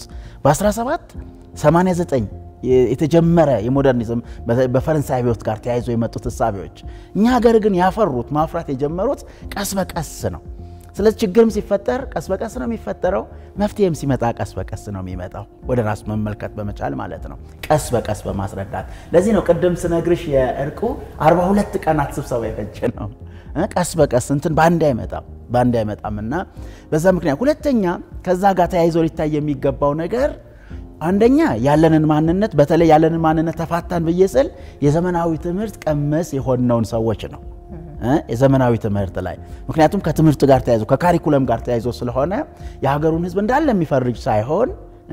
በ1789 የተጀመረ የሞደርኒዝም በፈረንሳይ አብዮት ጋር ተያይዞ የመጡት እሳቤዎች እኛ ሀገር ግን ያፈሩት ማፍራት የጀመሩት ቀስ በቀስ ነው። ስለዚህ ችግርም ሲፈጠር ቀስ በቀስ ነው የሚፈጠረው። መፍትሄም ሲመጣ ቀስ በቀስ ነው የሚመጣው። ወደ ራስ መመልከት በመቻል ማለት ነው፣ ቀስ በቀስ በማስረዳት። ለዚህ ነው ቅድም ስነግርሽ የእርቁ 42 ቀናት ስብሰባ የፈጀ ነው። ቀስ በቀስ እንትን በአንድ አይመጣም በአንድ አይመጣም እና በዛ ምክንያት ሁለተኛ ከዛ ጋር ተያይዞ ሊታይ የሚገባው ነገር አንደኛ ያለንን ማንነት በተለይ ያለንን ማንነት ተፋታን ብዬ ስል የዘመናዊ ትምህርት ቀመስ የሆነውን ሰዎች ነው የዘመናዊ ትምህርት ላይ ምክንያቱም ከትምህርት ጋር ተያይዞ ከካሪኩለም ጋር ተያይዞ ስለሆነ የሀገሩን ሕዝብ እንዳለ የሚፈርጅ ሳይሆን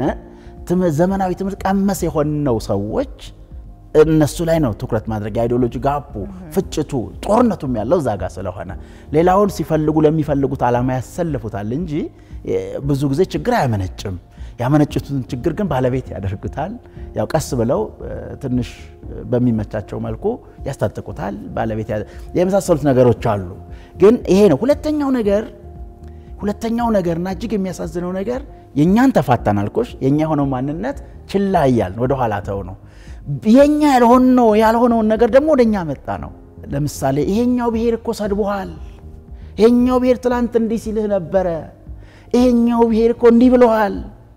ዘመናዊ ትምህርት ቀመስ የሆነው ሰዎች እነሱ ላይ ነው ትኩረት ማድረግ የአይዲዮሎጂ ጋቡ ፍጭቱ ጦርነቱም ያለው እዛ ጋር ስለሆነ ሌላውን ሲፈልጉ ለሚፈልጉት ዓላማ ያሰልፉታል እንጂ ብዙ ጊዜ ችግር አያመነጭም። ያመነጩትን ችግር ግን ባለቤት ያደርጉታል። ያው ቀስ ብለው ትንሽ በሚመቻቸው መልኩ ያስታጥቁታል። ባለቤት የመሳሰሉት ነገሮች አሉ። ግን ይሄ ነው ሁለተኛው ነገር ሁለተኛው ነገርና እጅግ የሚያሳዝነው ነገር የእኛን ተፋታን አልኮሽ የእኛ የሆነው ማንነት ችላ እያልን ወደኋላ ተው ነው የኛ ያልሆነው ያልሆነውን ነገር ደግሞ ወደኛ መጣ ነው። ለምሳሌ ይሄኛው ብሔር እኮ ሰድቦሃል፣ ይሄኛው ብሔር ትላንት እንዲህ ሲልህ ነበረ፣ ይሄኛው ብሔር እኮ እንዲህ ብለዋል።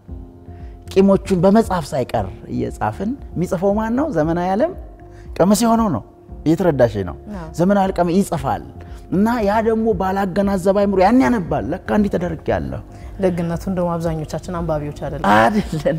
ቂሞቹን በመጽሐፍ ሳይቀር እየጻፍን የሚጽፈው ማን ነው? ዘመናዊ ዓለም ቀመስ የሆነው ነው። እየተረዳሽ ነው። ዘመናዊ ቀመ ይጽፋል እና ያ ደግሞ ባላገናዘበ አይምሮ ያን ያነባል። ለካ እንዲህ ተደርጌያለሁ። ደግነቱ እንደውም አብዛኞቻችን አንባቢዎች አይደለም አይደለን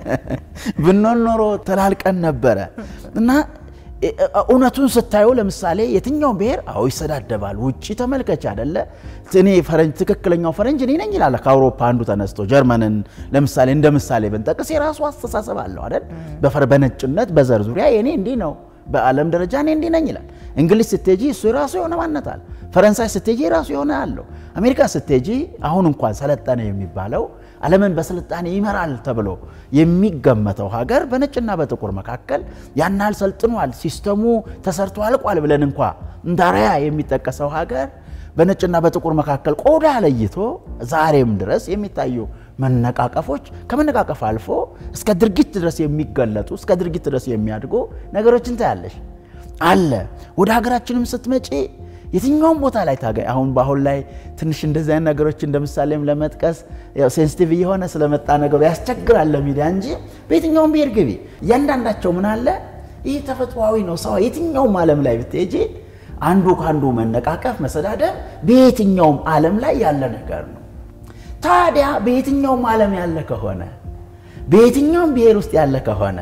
ብንሆን ኖሮ ተላልቀን ነበረ እና እውነቱን ስታዩ ለምሳሌ የትኛው ብሔር አዎ ይሰዳደባል። ውጭ ተመልከች አደለ እኔ ፈረንጅ ትክክለኛው ፈረንጅ እኔ ነኝ ይላል። ከአውሮፓ አንዱ ተነስቶ ጀርመንን ለምሳሌ እንደ ምሳሌ ብንጠቅስ የራሱ አስተሳሰብ አለው አይደል? በነጭነት በዘር ዙሪያ የኔ እንዲህ ነው፣ በዓለም ደረጃ እኔ እንዲህ ነኝ ይላል። እንግሊዝ ስትሄጂ እሱ የራሱ የሆነ ማንነት አለ። ፈረንሳይ ስትሄጂ የራሱ የሆነ አለው። አሜሪካ ስትሄጂ አሁን እንኳን ሰለጠነ የሚባለው ዓለምን በስልጣኔ ይመራል ተብሎ የሚገመተው ሀገር በነጭና በጥቁር መካከል ያን ያህል ሰልጥኗል፣ ሲስተሙ ተሰርቶ አልቋል ብለን እንኳ እንዳራያ የሚጠቀሰው ሀገር በነጭና በጥቁር መካከል ቆዳ ለይቶ ዛሬም ድረስ የሚታዩ መነቃቀፎች ከመነቃቀፍ አልፎ እስከ ድርጊት ድረስ የሚገለጡ እስከ ድርጊት ድረስ የሚያድጉ ነገሮችን ታያለሽ አለ። ወደ ሀገራችንም ስትመጪ የትኛውም ቦታ ላይ ታገኝ። አሁን በአሁን ላይ ትንሽ እንደዚህ አይነት ነገሮች እንደ ምሳሌም ለመጥቀስ ሴንሲቲቭ እየሆነ ስለመጣ ነገሩ ያስቸግራል ለሚዲያ እንጂ በየትኛውም ብሔር ግቢ እያንዳንዳቸው ምን አለ ይህ ተፈጥሯዊ ነው። ሰው የትኛውም ዓለም ላይ ብትሄጂ አንዱ ከአንዱ መነቃቀፍ፣ መሰዳደብ በየትኛውም ዓለም ላይ ያለ ነገር ነው። ታዲያ በየትኛውም ዓለም ያለ ከሆነ በየትኛውም ብሔር ውስጥ ያለ ከሆነ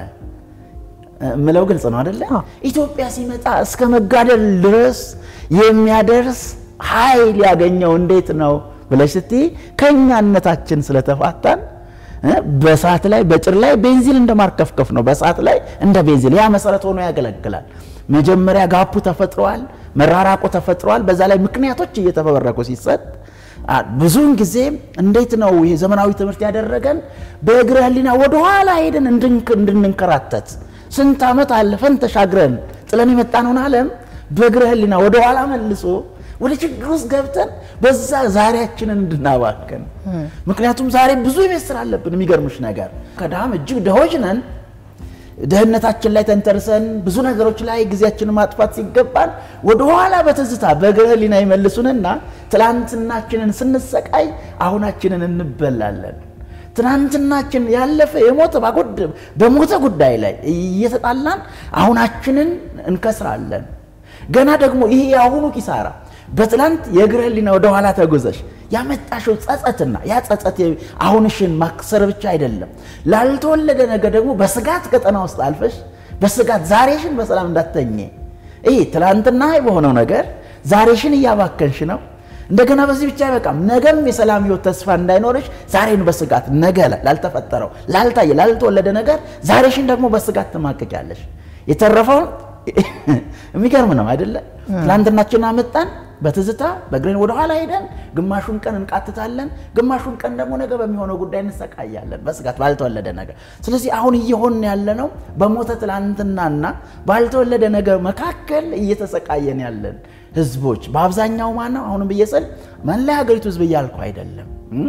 ምለው ግልጽ ነው አደለ? ኢትዮጵያ ሲመጣ እስከ መጋደል ድረስ የሚያደርስ ኃይል ያገኘው እንዴት ነው ብለሽ ስትይ ከእኛነታችን ስለተፋታን በእሳት ላይ በጭር ላይ ቤንዚን እንደማርከፍከፍ ነው። በእሳት ላይ እንደ ቤንዚን ያ መሰረት ሆኖ ያገለግላል። መጀመሪያ ጋፑ ተፈጥሯል፣ መራራቁ ተፈጥሯል። በዛ ላይ ምክንያቶች እየተፈበረኩ ሲሰጥ ብዙውን ጊዜ እንዴት ነው ይሄ ዘመናዊ ትምህርት ያደረገን በእግረ ሕሊና ወደኋላ ሄደን እንድንንከራተት ስንት ዓመት አለፈን ተሻግረን ጥለን የመጣነውን ዓለም በእግረ ሕሊና ወደኋላ መልሶ ወደ ችግር ውስጥ ገብተን በዛ ዛሬያችንን እንድናባክን። ምክንያቱም ዛሬ ብዙ የቤት ስራ አለብን። የሚገርምሽ ነገር ከድሃም እጅግ ድሆች ነን። ድህነታችን ላይ ተንተርሰን ብዙ ነገሮች ላይ ጊዜያችንን ማጥፋት ሲገባን ወደኋላ በትዝታ በእግረ ሕሊና ይመልሱንና ትላንትናችንን ስንሰቃይ አሁናችንን እንበላለን። ትናንትናችን ያለፈ የሞተ ባጎድ በሞተ ጉዳይ ላይ እየተጣላን አሁናችንን እንከስራለን። ገና ደግሞ ይሄ የአሁኑ ኪሳራ በትላንት የእግረ ሕሊና ወደኋላ ተጉዘሽ ያመጣሽው ጸጸትና ያ ጸጸት አሁንሽን ማክሰር ብቻ አይደለም፣ ላልተወለደ ነገር ደግሞ በስጋት ቀጠና ውስጥ አልፈሽ በስጋት ዛሬሽን በሰላም እንዳትተኝ ይህ ትላንትና በሆነው ነገር ዛሬሽን እያባከንሽ ነው። እንደገና በዚህ ብቻ አይበቃም። ነገም የሰላም ህይወት ተስፋ እንዳይኖርሽ ዛሬን በስጋት ነገ ላልተፈጠረው ላልታየ ላልተወለደ ነገር ዛሬሽን ደግሞ በስጋት ትማቅቂያለሽ። የተረፈውን የሚገርም ነው አይደለ? ትላንትናችን አመጣን በትዝታ በእግረን ወደኋላ ሄደን ግማሹን ቀን እንቃትታለን፣ ግማሹን ቀን ደግሞ ነገ በሚሆነው ጉዳይ እንሰቃያለን በስጋት ባልተወለደ ነገር። ስለዚህ አሁን እየሆን ያለ ነው በሞተ ትላንትናና ባልተወለደ ነገር መካከል እየተሰቃየን ያለን ህዝቦች በአብዛኛው ማነው? አሁንም ብዬ ስል መላ ሀገሪቱ ህዝብ እያልኩ አይደለም።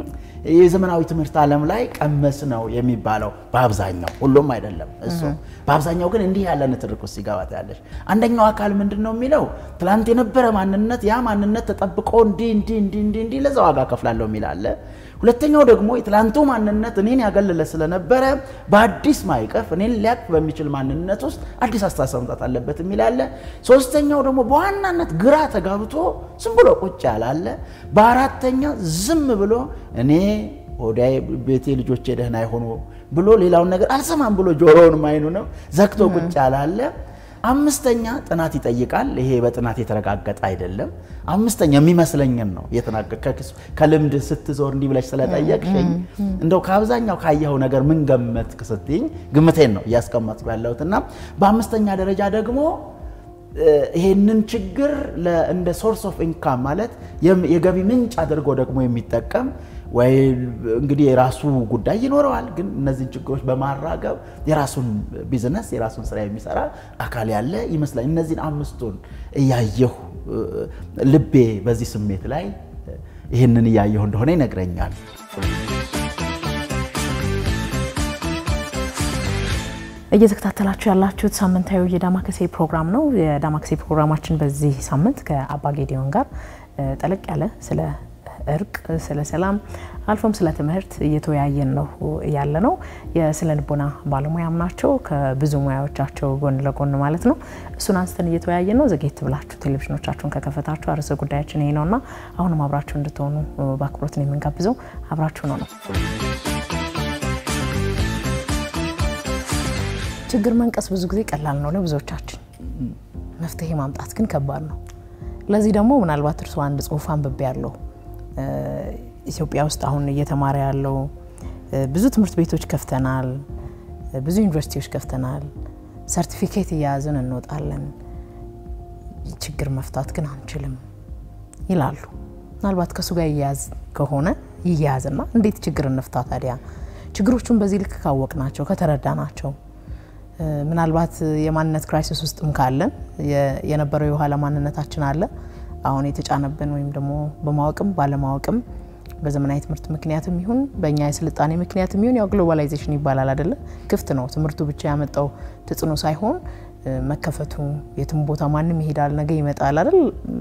የዘመናዊ ትምህርት ዓለም ላይ ቀመስ ነው የሚባለው በአብዛኛው ሁሉም አይደለም እሱ በአብዛኛው ግን እንዲህ ያለ ንትርክ ውስጥ ይገባት ያለች አንደኛው አካል ምንድን ነው የሚለው ትላንት የነበረ ማንነት ያ ማንነት ተጠብቆ እንዲህ እንዲህ እንዲህ እንዲህ እንዲህ ለዛ ዋጋ ከፍላለሁ የሚል አለ ሁለተኛው ደግሞ የትላንቱ ማንነት እኔን ያገለለ ስለነበረ በአዲስ ማይቀፍ እኔን ሊያቅ በሚችል ማንነት ውስጥ አዲስ አስተሳሰብ መምጣት አለበት የሚል አለ ሶስተኛው ደግሞ በዋናነት ግራ ተጋብቶ ዝም ብሎ ቁጭ ያላለ በአራተኛ ዝም ብሎ እኔ ሆዳዬ ቤቴ ልጆቼ ደህና አይሆኑ ብሎ ሌላውን ነገር አልሰማም ብሎ ጆሮውንም አይኑንም ዘግቶ ቁጭ ያላለ አምስተኛ ጥናት ይጠይቃል። ይሄ በጥናት የተረጋገጠ አይደለም። አምስተኛ የሚመስለኝን ነው ከልምድ ስትዞር እንዲህ ብለሽ ስለጠየቅሽኝ እንደው ከአብዛኛው ካየኸው ነገር ምን ገመትክ ስትይኝ ግምቴን ነው እያስቀመጥኩ ያለሁት እና በአምስተኛ ደረጃ ደግሞ ይሄንን ችግር እንደ ሶርስ ኦፍ ኢንካም ማለት የገቢ ምንጭ አድርጎ ደግሞ የሚጠቀም ወይ እንግዲህ የራሱ ጉዳይ ይኖረዋል። ግን እነዚህን ችግሮች በማራገብ የራሱን ቢዝነስ የራሱን ስራ የሚሰራ አካል ያለ ይመስላል። እነዚህን አምስቱን እያየሁ ልቤ በዚህ ስሜት ላይ ይህንን እያየሁ እንደሆነ ይነግረኛል። እየተከታተላችሁ ያላችሁት ሳምንታዊ የዳማከሴ ፕሮግራም ነው። የዳማከሴ ፕሮግራማችን በዚህ ሳምንት ከአባ ጌዲዮን ጋር ጠለቅ ያለ ስለ እርቅ፣ ስለ ሰላም አልፎም ስለ ትምህርት እየተወያየን ነው ያለ ነው። የስነ ልቦና ባለሙያም ናቸው ከብዙ ሙያዎቻቸው ጎን ለጎን ማለት ነው። እሱን አንስተን እየተወያየን ነው። ዘጌት ብላችሁ ቴሌቪዥኖቻችሁን ከከፈታችሁ አርዕስተ ጉዳያችን ይሄ ነውና አሁንም አብራችሁ እንድትሆኑ በአክብሮት ነው የምንጋብዘው። አብራችሁ ነው ነው ችግር መንቀስ ብዙ ጊዜ ቀላል ነው ለብዙዎቻችን፣ መፍትሄ ማምጣት ግን ከባድ ነው። ለዚህ ደግሞ ምናልባት እርሱ አንድ ጽሁፍ አንብቤ ያለው ኢትዮጵያ ውስጥ አሁን እየተማረ ያለው ብዙ ትምህርት ቤቶች ከፍተናል፣ ብዙ ዩኒቨርሲቲዎች ከፍተናል፣ ሰርቲፊኬት እያያዝን እንወጣለን፣ ችግር መፍታት ግን አንችልም ይላሉ። ምናልባት ከእሱ ጋር እያያዝ ከሆነ ይያያዝና እንዴት ችግር እንፍታ ታዲያ? ችግሮቹን በዚህ ልክ ካወቅ ናቸው ከተረዳ ናቸው ምናልባት የማንነት ክራይሲስ ውስጥም ካለን የነበረው የኋላ ማንነታችን አለ አሁን የተጫነብን ወይም ደግሞ በማወቅም ባለማወቅም በዘመናዊ ትምህርት ምክንያትም ይሁን በእኛ የስልጣኔ ምክንያትም ይሁን ያው ግሎባላይዜሽን ይባላል አይደለ? ክፍት ነው ትምህርቱ ብቻ ያመጣው ተጽዕኖ ሳይሆን መከፈቱ የትም ቦታ ማንም ይሄዳል፣ ነገ ይመጣል አይደል?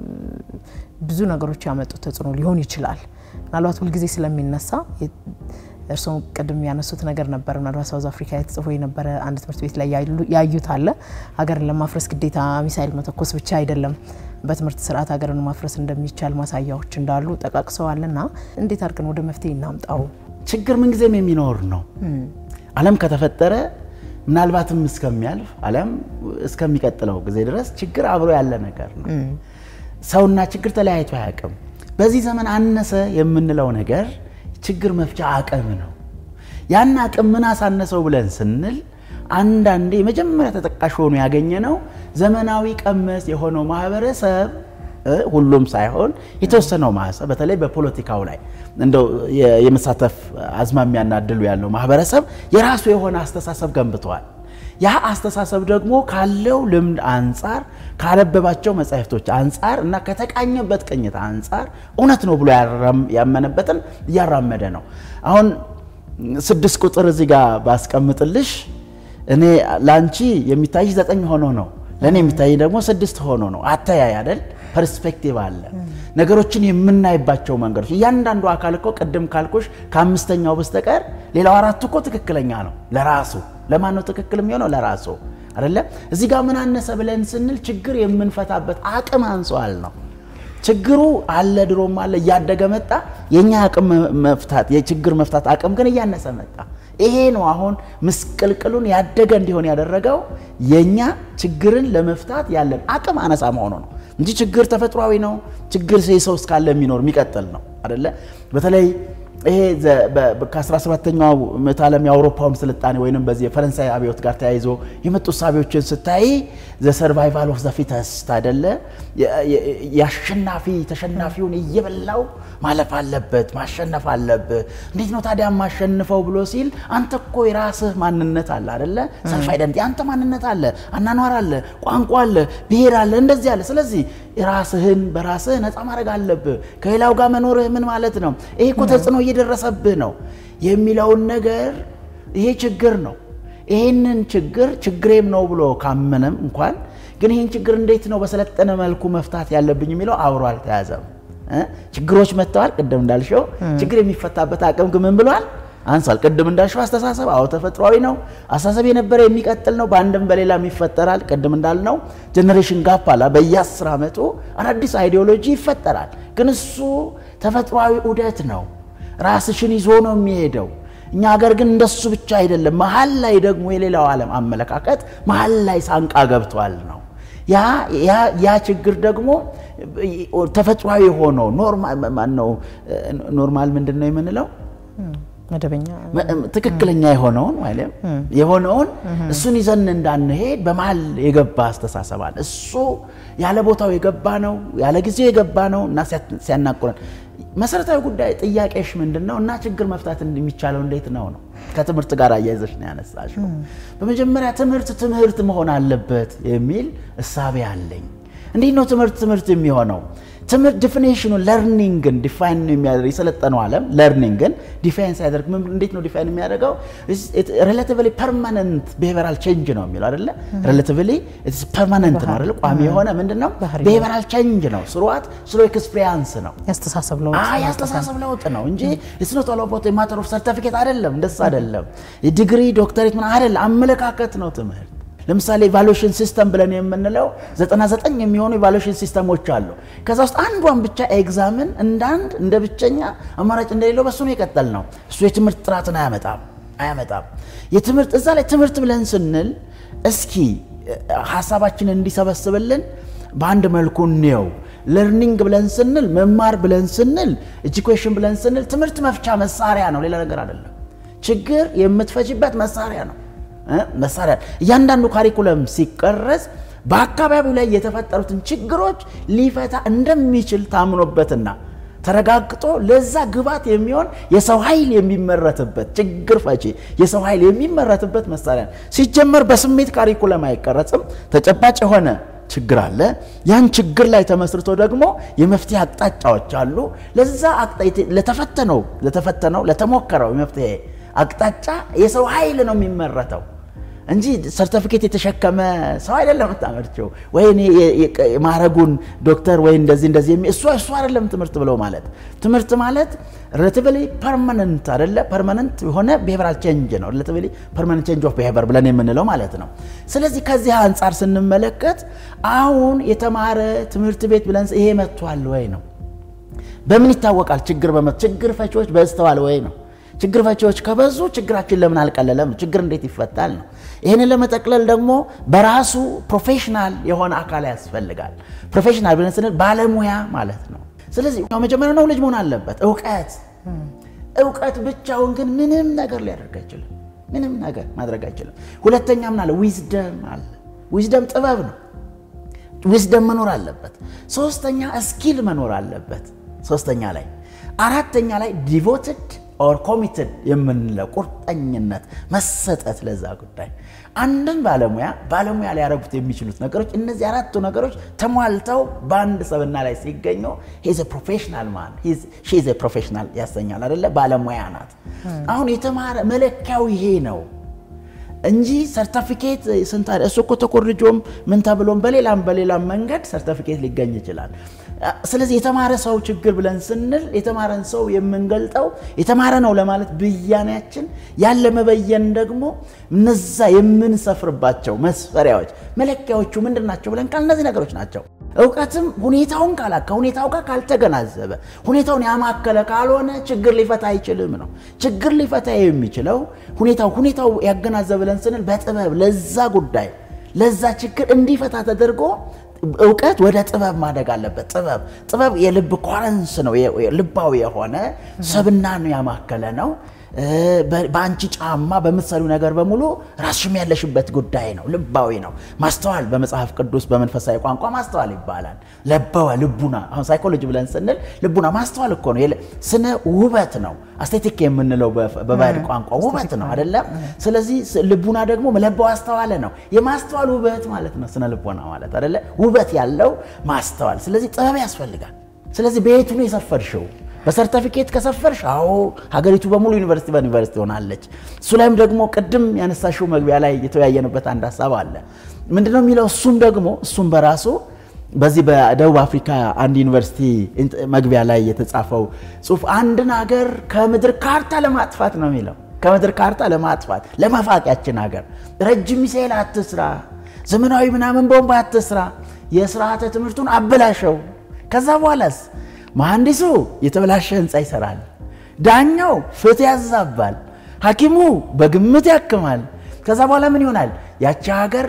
ብዙ ነገሮች ያመጡት ተጽዕኖ ሊሆን ይችላል። ምናልባት ሁልጊዜ ስለሚነሳ እርስዎ ቅድም ያነሱት ነገር ነበር። ምናልባት ሳውዝ አፍሪካ የተጽፎ የነበረ አንድ ትምህርት ቤት ላይ ያዩት አለ። ሀገርን ለማፍረስ ግዴታ ሚሳይል መተኮስ ብቻ አይደለም፣ በትምህርት ስርዓት ሀገርን ማፍረስ እንደሚቻል ማሳያዎች እንዳሉ ጠቃቅሰዋል። እና እንዴት አድርገን ወደ መፍትሄ እናምጣው? ችግር ምንጊዜም የሚኖር ነው። ዓለም ከተፈጠረ ምናልባትም እስከሚያልፍ ዓለም እስከሚቀጥለው ጊዜ ድረስ ችግር አብሮ ያለ ነገር ነው። ሰውና ችግር ተለያይቶ አያውቅም። በዚህ ዘመን አነሰ የምንለው ነገር ችግር መፍቻ አቅም ነው። ያን አቅም ምን አሳነሰው ብለን ስንል አንዳንዴ የመጀመሪያ ተጠቃሽ ሆኖ ያገኘ ነው ዘመናዊ ቀመስ የሆነው ማህበረሰብ ሁሉም ሳይሆን የተወሰነው ማህበረሰብ በተለይ በፖለቲካው ላይ እንደው የመሳተፍ አዝማሚያና እድሉ ያለው ማህበረሰብ የራሱ የሆነ አስተሳሰብ ገንብተዋል። ያ አስተሳሰብ ደግሞ ካለው ልምድ አንጻር ካነበባቸው መጻሕፍቶች አንጻር እና ከተቃኘበት ቅኝት አንጻር እውነት ነው ብሎ ያመነበትን እያራመደ ነው። አሁን ስድስት ቁጥር እዚህ ጋር ባስቀምጥልሽ እኔ ለአንቺ የሚታይሽ ዘጠኝ ሆኖ ነው፣ ለእኔ የሚታይ ደግሞ ስድስት ሆኖ ነው። አተያይ አይደል? ፐርስፔክቲቭ አለ። ነገሮችን የምናይባቸው መንገዶች እያንዳንዱ አካል እኮ ቅድም ካልኩሽ ከአምስተኛው በስተቀር ሌላው አራቱ እኮ ትክክለኛ ነው ለራሱ ለማን ነው ትክክል የሚሆነው? ለራሱ አይደለ? እዚህ ጋር ምን አነሰ ብለን ስንል ችግር የምንፈታበት አቅም አንሷል ነው። ችግሩ አለ፣ ድሮም አለ፣ እያደገ መጣ። የኛ አቅም መፍታት የችግር መፍታት አቅም ግን እያነሰ መጣ። ይሄ ነው አሁን ምስቅልቅሉን ያደገ እንዲሆን ያደረገው የኛ ችግርን ለመፍታት ያለን አቅም አነሳ መሆኑ ነው እንጂ ችግር ተፈጥሯዊ ነው። ችግር ሰው እስካለ የሚኖር የሚቀጥል ነው አይደለ? በተለይ ይሄ ከ17ኛው ምዕተ ዓለም የአውሮፓውን ስልጣኔ ወይም በዚህ የፈረንሳይ አብዮት ጋር ተያይዞ የመጡ እሳቤዎችን ስታይ ዘ ሰርቫይቫል ኦፍ ዘ ፊተስት አይደለ? የአሸናፊ ተሸናፊውን እየበላው ማለፍ አለበት፣ ማሸነፍ አለብህ። እንዴት ነው ታዲያ ማሸንፈው ብሎ ሲል አንተ እኮ የራስህ ማንነት አለ አይደለ? ሰልፍ አይደንቲ አንተ ማንነት አለ፣ አናኗር አለ፣ ቋንቋ አለ፣ ብሔር አለ፣ እንደዚህ አለ። ስለዚህ ራስህን በራስህ ነፃ ማድረግ አለብህ። ከሌላው ጋር መኖርህ ምን ማለት ነው? ይሄ እኮ ተጽዕኖ እየደረሰብህ ነው የሚለውን ነገር ይሄ ችግር ነው። ይሄንን ችግር ችግሬም ነው ብሎ ካመነም እንኳን ግን ይህን ችግር እንዴት ነው በሰለጠነ መልኩ መፍታት ያለብኝ የሚለው አብሮ አልተያዘም። ችግሮች መጥተዋል። ቅድም እንዳልሽው ችግር የሚፈታበት አቅም ግን ምን ብሏል? አንሷል። ቅድም እንዳልሽው አስተሳሰብ አዎ ተፈጥሯዊ ነው። አስተሳሰብ የነበረ የሚቀጥል ነው። በአንድም በሌላም ይፈጠራል። ቅድም እንዳልነው ጀኔሬሽን ጋፕ አለ። በየአስር ዓመቱ አዳዲስ አይዲዮሎጂ ይፈጠራል። ግን እሱ ተፈጥሯዊ ዑደት ነው። ራስሽን ይዞ ነው የሚሄደው። እኛ ሀገር ግን እንደሱ ብቻ አይደለም። መሀል ላይ ደግሞ የሌላው ዓለም አመለካከት መሀል ላይ ሳንቃ ገብቷል ነው ያ ችግር ደግሞ ተፈጥሯዊ የሆነው ኖርማል ምንድን ነው የምንለው መደበኛ ትክክለኛ የሆነውን ወይም የሆነውን እሱን ይዘን እንዳንሄድ በመሀል የገባ አስተሳሰብ አለ። እሱ ያለ ቦታው የገባ ነው፣ ያለ ጊዜው የገባ ነው እና ሲያናቁረን መሰረታዊ ጉዳይ ጥያቄሽ ምንድን ነው እና ችግር መፍታት የሚቻለው እንዴት ነው ነው ከትምህርት ጋር አያይዘሽ ነው ያነሳሽው። በመጀመሪያ ትምህርት ትምህርት መሆን አለበት የሚል እሳቤ አለኝ። እንዴት ነው ትምህርት ትምህርት የሚሆነው? ትምህርት ዲፊኔሽኑ ለርኒንግን ዲፋይን የሚያደርግ የሰለጠነው ዓለም ለርኒንግን ዲፋይን ሲያደርግ እንዴት ነው ዲፋይን የሚያደርገው? ሬላቲቭሊ ፐርማነንት ቢሄቨራል ቼንጅ ነው የሚለው አይደለ? ሬላቲቭሊ ፐርማነንት ነው አይደለ? ቋሚ የሆነ ምንድን ነው? ቢሄቨራል ቼንጅ ነው። ስሩዋት ስሎ ኤክስፒሪያንስ ነው። ያስተሳሰብ ለውጥ ያስተሳሰብ ለውጥ ነው እንጂ ስኖት ኦሎቦት ማተር ኦፍ ሰርቲፊኬት አይደለም። እንደሱ አይደለም። ዲግሪ ዶክተሬት ምን አይደለም። አመለካከት ነው ትምህርት ለምሳሌ ኢቫሉዌሽን ሲስተም ብለን የምንለው 99 የሚሆኑ ኢቫሉዌሽን ሲስተሞች አሉ። ከዛ ውስጥ አንዷን ብቻ ኤግዛምን እንዳንድ እንደ ብቸኛ አማራጭ እንደሌለው በሱ ነው የቀጠል ነው። እሱ የትምህርት ጥራትን አያመጣም አያመጣም። የትምህርት እዛ ላይ ትምህርት ብለን ስንል እስኪ ሀሳባችንን እንዲሰበስብልን በአንድ መልኩ እንየው። ለርኒንግ ብለን ስንል መማር ብለን ስንል ኤጁኬሽን ብለን ስንል ትምህርት መፍቻ መሳሪያ ነው፣ ሌላ ነገር አይደለም። ችግር የምትፈጅበት መሳሪያ ነው መሳሪያ እያንዳንዱ ካሪኩለም ሲቀረጽ በአካባቢው ላይ የተፈጠሩትን ችግሮች ሊፈታ እንደሚችል ታምኖበትና ተረጋግጦ ለዛ ግባት የሚሆን የሰው ኃይል የሚመረትበት ችግር ፈቺ የሰው ኃይል የሚመረትበት መሳሪያ ነው። ሲጀመር በስሜት ካሪኩለም አይቀረጽም። ተጨባጭ የሆነ ችግር አለ። ያን ችግር ላይ ተመስርቶ ደግሞ የመፍትሄ አቅጣጫዎች አሉ። ለዛ ለተፈተነው ለተፈተነው ለተሞከረው የመፍትሄ አቅጣጫ የሰው ኃይል ነው የሚመረተው እንጂ ሰርተፊኬት የተሸከመ ሰው አይደለም የምታመርቸው። ወይ ማዕረጉን ዶክተር ወይ እንደዚህ እንደዚህ እሱ እሱ አይደለም ትምህርት ብለው ማለት ትምህርት ማለት ሬላቲቭሊ ፐርማነንት አይደለ ፐርማነንት የሆነ ቢሄቨራል ቼንጅ ነው። ሬላቲቭሊ ፐርማነንት ቼንጅ ኦፍ ቢሄቨር ብለን የምንለው ማለት ነው። ስለዚህ ከዚህ አንጻር ስንመለከት አሁን የተማረ ትምህርት ቤት ብለን ይሄ መጥቷል ወይ ነው። በምን ይታወቃል? ችግር በመ ችግር ፈቺዎች በዝተዋል ወይ ነው። ችግር ፈቺዎች ከበዙ ችግራችን ለምን አልቀለለም? ችግር እንዴት ይፈታል ነው። ይህንን ለመጠቅለል ደግሞ በራሱ ፕሮፌሽናል የሆነ አካል ያስፈልጋል። ፕሮፌሽናል ብለን ስንል ባለሙያ ማለት ነው። ስለዚህ መጀመሪያ ነው ልጅ መሆን አለበት እውቀት። እውቀት ብቻውን ግን ምንም ነገር ሊያደርግ አይችልም። ምንም ነገር ማድረግ አይችልም። ሁለተኛ ምን አለ? ዊዝደም አለ። ዊዝደም ጥበብ ነው። ዊዝደም መኖር አለበት። ሶስተኛ ስኪል መኖር አለበት። ሶስተኛ ላይ አራተኛ ላይ ዲቮትድ ኦር ኮሚትድ የምንለው ቁርጠኝነት መሰጠት ለዛ ጉዳይ አንድን ባለሙያ ባለሙያ ሊያደርጉት የሚችሉት ነገሮች እነዚህ አራቱ ነገሮች ተሟልተው በአንድ ሰብና ላይ ሲገኙ ሂዝ ፕሮፌሽናል ማን ሺዝ ፕሮፌሽናል ያሰኛል አደለ? ባለሙያ ናት። አሁን የተማረ መለኪያው ይሄ ነው እንጂ ሰርተፊኬት ስንት እሱ እኮ ተኮርጆም ምን ተብሎም በሌላም በሌላም መንገድ ሰርተፊኬት ሊገኝ ይችላል። ስለዚህ የተማረ ሰው ችግር ብለን ስንል የተማረን ሰው የምንገልጠው የተማረ ነው ለማለት ብያኔያችን ያለ መበየን ደግሞ እነዛ የምንሰፍርባቸው መስፈሪያዎች መለኪያዎቹ ምንድን ናቸው ብለን ካል እነዚህ ነገሮች ናቸው። እውቀትም ሁኔታውን ካላ ከሁኔታው ጋር ካልተገናዘበ ሁኔታውን ያማከለ ካልሆነ ችግር ሊፈታ አይችልም ነው። ችግር ሊፈታ የሚችለው ሁኔታው ሁኔታው ያገናዘበ ብለን ስንል በጥበብ ለዛ ጉዳይ ለዛ ችግር እንዲፈታ ተደርጎ እውቀት ወደ ጥበብ ማደግ አለበት። ጥበብ ጥበብ የልብ ኮረንስ ነው። ልባዊ የሆነ ሰብናን ያማከለ ነው። በአንቺ ጫማ በምትሰሪው ነገር በሙሉ ራስሽም ያለሽበት ጉዳይ ነው። ልባዊ ነው። ማስተዋል በመጽሐፍ ቅዱስ በመንፈሳዊ ቋንቋ ማስተዋል ይባላል። ለበወ ልቡና። አሁን ሳይኮሎጂ ብለን ስንል ልቡና ማስተዋል እኮ ነው። ስነ ውበት ነው። አስቴቲክ የምንለው በባህል ቋንቋ ውበት ነው አይደለም? ስለዚህ ልቡና ደግሞ ለበው አስተዋለ ነው። የማስተዋል ውበት ማለት ነው ስነ ልቦና ማለት አይደለ? ውበት ያለው ማስተዋል። ስለዚህ ጥበብ ያስፈልጋል። ስለዚህ በየቱ ነው የሰፈርሽው? በሰርተፊኬት ከሰፈርሽ፣ አዎ ሀገሪቱ በሙሉ ዩኒቨርሲቲ በዩኒቨርሲቲ ሆናለች። እሱ ላይም ደግሞ ቅድም ያነሳሽው መግቢያ ላይ የተወያየንበት አንድ ሀሳብ አለ። ምንድነው የሚለው? እሱም ደግሞ እሱም በራሱ በዚህ በደቡብ አፍሪካ አንድ ዩኒቨርሲቲ መግቢያ ላይ የተጻፈው ጽሁፍ አንድን ሀገር ከምድር ካርታ ለማጥፋት ነው የሚለው። ከምድር ካርታ ለማጥፋት ለመፋቂያችን ሀገር ረጅም ሚሳኤል አትስራ፣ ዘመናዊ ምናምን ቦምብ አትስራ፣ የስርዓተ ትምህርቱን አበላሸው። ከዛ በኋላስ መሐንዲሱ የተበላሸ ህንፃ ይሰራል፣ ዳኛው ፍትህ ያዛባል፣ ሐኪሙ በግምት ያክማል። ከዛ በኋላ ምን ይሆናል? ያቺ ሀገር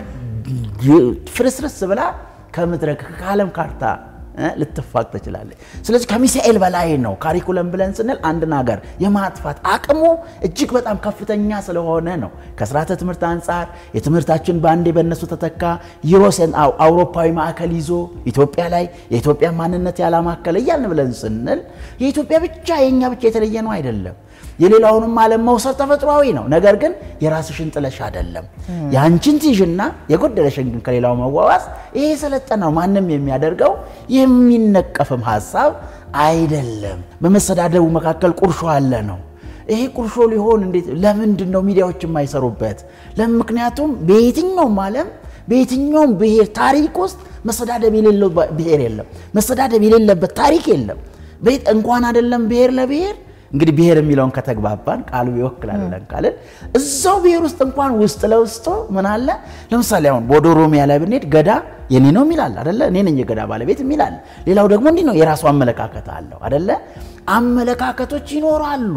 ፍርስርስ ብላ ከምድረ ከዓለም ካርታ ልትፋቅ ትችላለች። ስለዚህ ከሚሳኤል በላይ ነው ካሪኩለም ብለን ስንል አንድን ሀገር የማጥፋት አቅሙ እጅግ በጣም ከፍተኛ ስለሆነ ነው። ከስርዓተ ትምህርት አንጻር የትምህርታችን በአንዴ በእነሱ ተተካ። ዩሮሴን አውሮፓዊ ማዕከል ይዞ ኢትዮጵያ ላይ የኢትዮጵያ ማንነት ያላማከለ እያልን ብለን ስንል የኢትዮጵያ ብቻ የእኛ ብቻ የተለየ ነው አይደለም። የሌላውንም ዓለም መውሰድ ተፈጥሯዊ ነው። ነገር ግን የራስሽን ጥለሽ አይደለም። የአንቺን ትይዥና የጎደለሽን ግን ከሌላው መዋዋስ ይሄ የሰለጠነው ማንም የሚያደርገው የሚነቀፍም ሀሳብ አይደለም። በመሰዳደቡ መካከል ቁርሾ አለ ነው። ይሄ ቁርሾ ሊሆን እንዴት ለምንድን ነው ሚዲያዎች የማይሰሩበት? ምክንያቱም በየትኛውም ዓለም በየትኛውም ብሔር ታሪክ ውስጥ መሰዳደብ የሌለው ብሔር የለም። መሰዳደብ የሌለበት ታሪክ የለም። እንኳን አይደለም ብሔር ለብሔር እንግዲህ ብሔር የሚለውን ከተግባባን ቃሉ ይወክላል ብለን ካልን እዛው ብሔር ውስጥ እንኳን ውስጥ ለውስጡ ምን አለ? ለምሳሌ አሁን ወደ ኦሮሚያ ላይ ብንሄድ ገዳ የኔ ነው የሚላል አደለ? እኔ ነኝ የገዳ ባለቤት የሚላል። ሌላው ደግሞ እንዲህ ነው፣ የራሱ አመለካከት አለው አደለ? አመለካከቶች ይኖራሉ።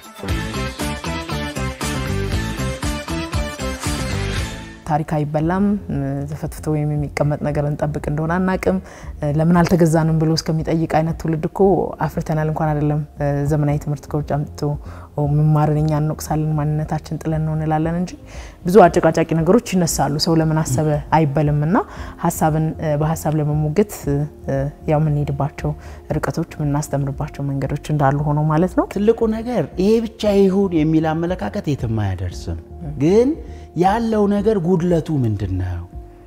ታሪክ አይበላም። ተፈትፍቶ ወይም የሚቀመጥ ነገር እንጠብቅ እንደሆነ አናቅም። ለምን አልተገዛንም ብሎ እስከሚጠይቅ አይነት ትውልድ እኮ አፍርተናል። እንኳን አይደለም ዘመናዊ ትምህርት ከውጭ አምጥቶ መማርን እኛ እንወቅሳለን፣ ማንነታችን ጥለን ነው እንላለን እንጂ ብዙ አጨቃጫቂ ነገሮች ይነሳሉ። ሰው ለምን አሰበ አይበልም እና ሀሳብን በሀሳብ ለመሞገት ያው የምንሄድባቸው ርቀቶች የምናስተምርባቸው መንገዶች እንዳሉ ሆኖ ማለት ነው። ትልቁ ነገር ይሄ ብቻ ይሁን የሚል አመለካከት የትም አያደርስም። ግን ያለው ነገር ጉድለቱ ምንድን ነው?